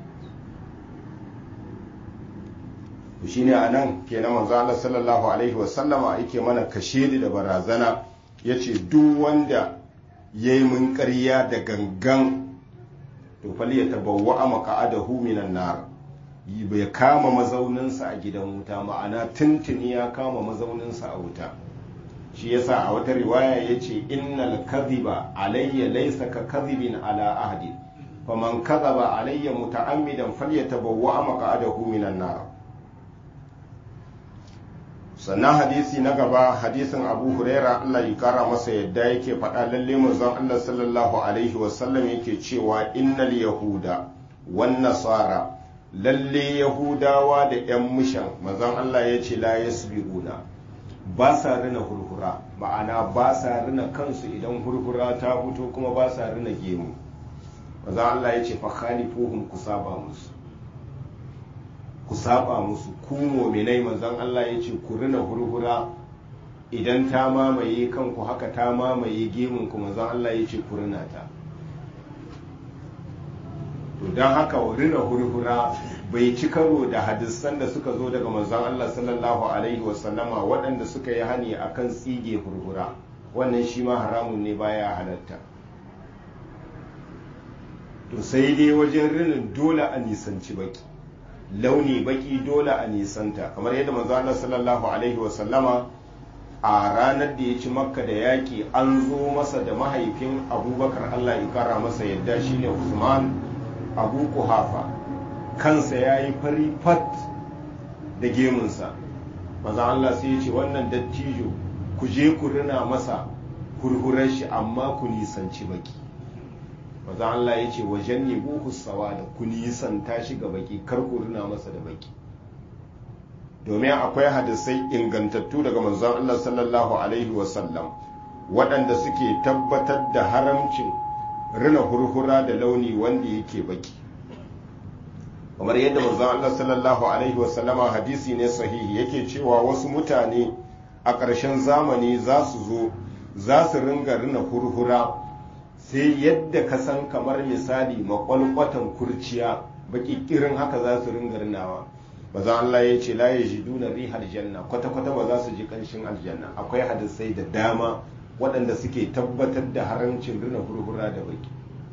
shine a nan kenan manzo Allah sallallahu alaihi wasallama yake mana kashedi da barazana ya ce duk wanda ya yi mun ƙarya da gangan to fali ya tabawa a maka'adahu minan nar bai kama mazauninsa a gidan wuta ma'ana tuntuni ya kama mazauninsa a wuta shi yasa a wata riwaya ya ce innal kadhiba alayya laysa ka kadhibin ala ahdi faman kadhaba alayya muta'ammidan falyatabawwa maq'adahu minan nar sannan hadisi na gaba hadisin abu huraira allah ya kara masa yadda yake faɗa lalle manzon allah sallallahu alaihi wasallam yake cewa innal yahuda wan nasara lalle yahudawa da yan mushan manzon allah ya ce la yasbiquna ba sa rina hurhura ma'ana ba sa rina kansu idan hurhura ta fito kuma ba sa rina gemu manzon allah ya ce fa khalifuhum kusaba musu ku saba musu ku mominai manzon Allah ya ce ku rina hurhura idan ta mamaye kanku haka ta mamaye gemun ku manzon Allah ya ce ku rina ta to don haka rina hurhura bai ci karo da hadisan da suka zo daga manzon Allah sallallahu alaihi wasallama waɗanda suka yi hani akan tsige hurhura wannan shi ma haramun ne baya halatta to sai dai wajen rinin dole a nisanci baki launi baki dole a nisanta kamar yadda manzo Allah sallallahu alaihi wa sallama a ranar da ya ci makka da yaƙi an zo masa da mahaifin abubakar Allah ya kara masa yadda shine Usman Abu Kuhafa kansa ya yi fari fat da gemunsa manzo Allah sai ya ce wannan dattijo ku je ku rina masa hurhurar shi amma ku nisanci baki maza Allah ya ce wajen ne buhu sawa da ku nisanta shi ga baki kar ku rina masa da baki domin akwai hadisai ingantattu daga manzon Allah sallallahu alaihi wasallam waɗanda suke tabbatar da haramcin rina hurhura da launi wanda yake baki kamar yadda manzon Allah sallallahu alaihi wasallama hadisi ne sahihi yake cewa wasu mutane a ƙarshen zamani za su zo za su ringa rina hurhura sai yadda ka san kamar misali makwalkwatan kurciya bakikirin haka za su ringa rinawa maza Allah ya ce la yajiduna rihal janna kwata kwata ba za su ji kanshin aljanna akwai hadisai da dama waɗanda suke tabbatar da haramcin rina hurhura da baki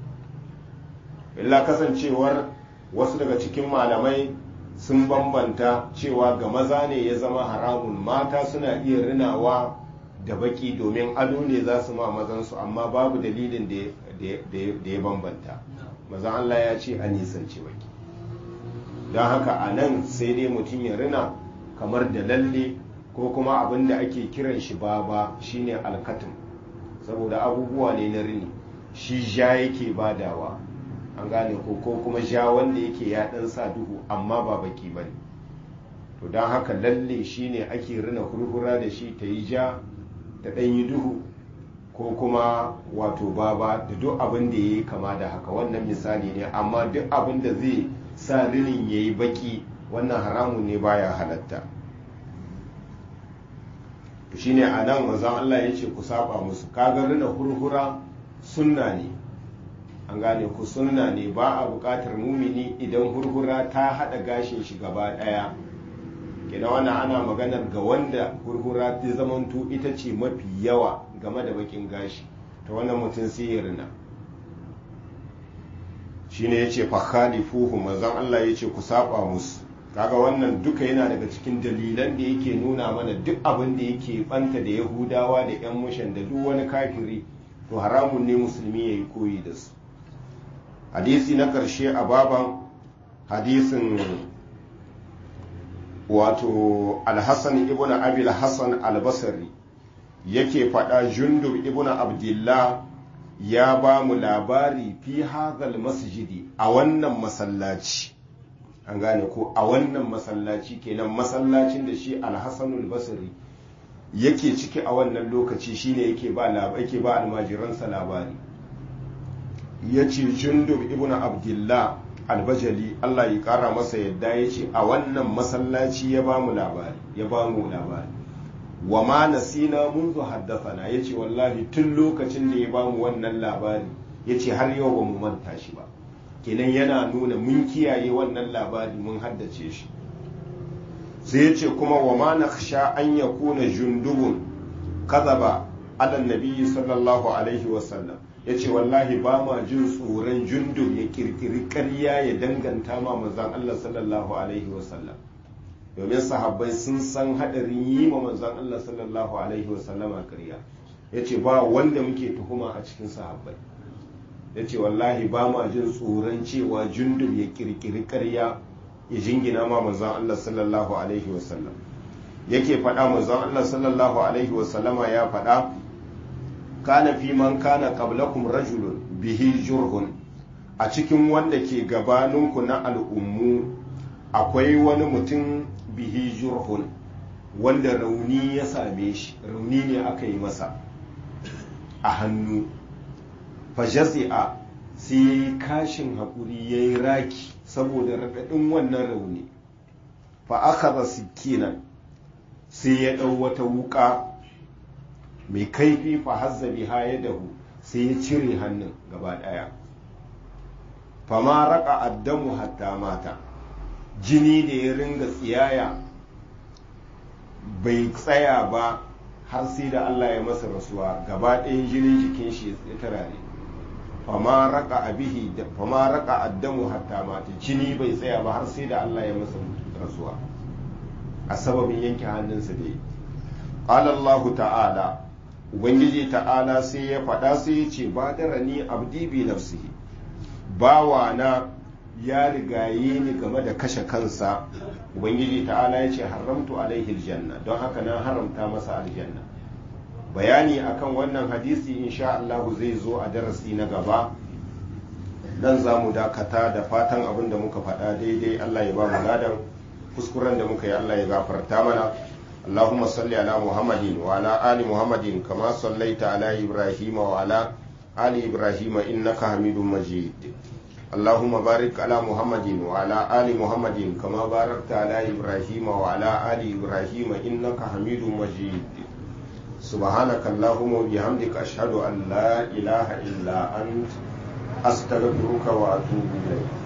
illa kasancewar wasu daga cikin malamai sun bambanta cewa ga maza ne ya zama haramun mata suna iya rinawa da baki domin ado ne za su ma mazansu amma babu dalilin da ya bambanta mazan Allah ya ce a nisanci baki don haka a nan sai dai mutum ya rina kamar da lalle ko kuma abin da ake kiran shi baba shine alkatin saboda abubuwa ne na rini shi ja yake badawa an gane ko ko kuma ja wanda yake ya dan sa duhu amma ba baki ba ne to don haka lalle shine ake rina hurhura da shi ta yi ja da ɗan yi duhu ko kuma wato baba da duk abin da ya yi kama da haka wannan misali ne amma duk abin da zai sa rinin ya yi baki wannan haramun ne baya halatta to shine a nan manzon Allah ya ce ku saba musu kaga rina hurhura sunna ne an gane ku sunna ne ba a buƙatar mumini idan hurhura ta haɗa gashin shi gaba ɗaya kina wannan ana maganar ga wanda hurhura ta zamanto ita ce mafi yawa game da bakin gashi ta wannan mutum sai ya rina shine yace fa khalifuhu manzon Allah yace ku saba musu kaga wannan duka yana daga cikin dalilan da yake nuna mana duk abin da yake banta da yahudawa da yan mushan da duk wani kafiri to haramun ne musulmi yayi koyi da su hadisi na karshe a baban hadisin wato alhassan ibn abil hassan albasari yake faɗa jundub ibn abdullah ya ba mu labari fi hadhal masjidi a wannan masallaci an gane ko a wannan masallaci kenan masallacin da shi alhassan albasari yake ciki a wannan lokaci shine yake ba yake ba almajiransa labari yace jundub ibn abdullah albajali Allah ya kara masa yadda ya ce a wannan masallaci ya ba mu labari ya ba mu labari wa ma nasina munzu haddathana ya ce wallahi tun lokacin da ya ba mu wannan labari ya ce har yau ba mu manta shi ba kenan yana nuna mun kiyaye wannan labari mun haddace shi sai ya ce kuma wa ma nakhsha an yakuna jundubun kadaba ala nabiyyi sallallahu alaihi wasallam ya ce wallahi ba ma jin tsoron jundub ya kirkiri ƙarya ya danganta ma manzan Allah sallallahu alaihi wasallam domin sahabbai sun san haɗarin yi ma manzan Allah sallallahu alaihi wasallama ƙarya ya ce ba wanda muke tuhuma a cikin sahabbai ya ce wallahi ba ma jin tsoron cewa jundub ya kirkiri ƙarya ya jingina ma manzan Allah sallallahu alaihi wasallam yake faɗa manzan Allah sallallahu alaihi wasallama ya faɗa kana fi man kana qablakum rajulun bihi jurhun a cikin wanda ke gabaninku na al'ummu akwai wani mutum bihi jurhun wanda rauni ya same shi rauni ne aka yi masa a hannu fajazi'a sai ya yi kashin haƙuri ya yi raki saboda raɗaɗin wannan rauni fa aka sikinan sai ya ɗau wata wuƙa mai kaifi fa hazza biha yadahu sai ya cire hannun gaba daya fama raka addamu hatta mata jini da ya ringa tsiyaya bai tsaya ba har sai da Allah ya masa rasuwa gaba ɗayan jinin jikin shi ya tarare fama raka abihi fama raka addamu hatta mata jini bai tsaya ba har sai da Allah ya masa rasuwa a sababin yanke hannunsa da yi qala Allah ta'ala ubangiji ta'ala sai ya faɗa sai ya ce ba da rani abdi bi nafsihi bawa na ya rigaye ni game da kashe kansa ubangiji ta'ala ya ce haramtu alaihi aljanna don haka na haramta masa aljanna bayani akan wannan hadisi insha Allah zai zo a darasi na gaba dan za mu dakata da fatan abin da muka faɗa daidai Allah ya ba mu ladan kuskuren da muka yi Allah ya gafarta mana اللهم صل على محمد وعلى آل محمد كما صليت على إبراهيم وعلى آل إبراهيم إنك حميد مجيد اللهم بارك على محمد وعلى آل محمد كما باركت على إبراهيم وعلى آل إبراهيم إنك حميد مجيد سبحانك اللهم وبحمدك أشهد أن لا إله إلا أنت أستغفرك وأتوب إليك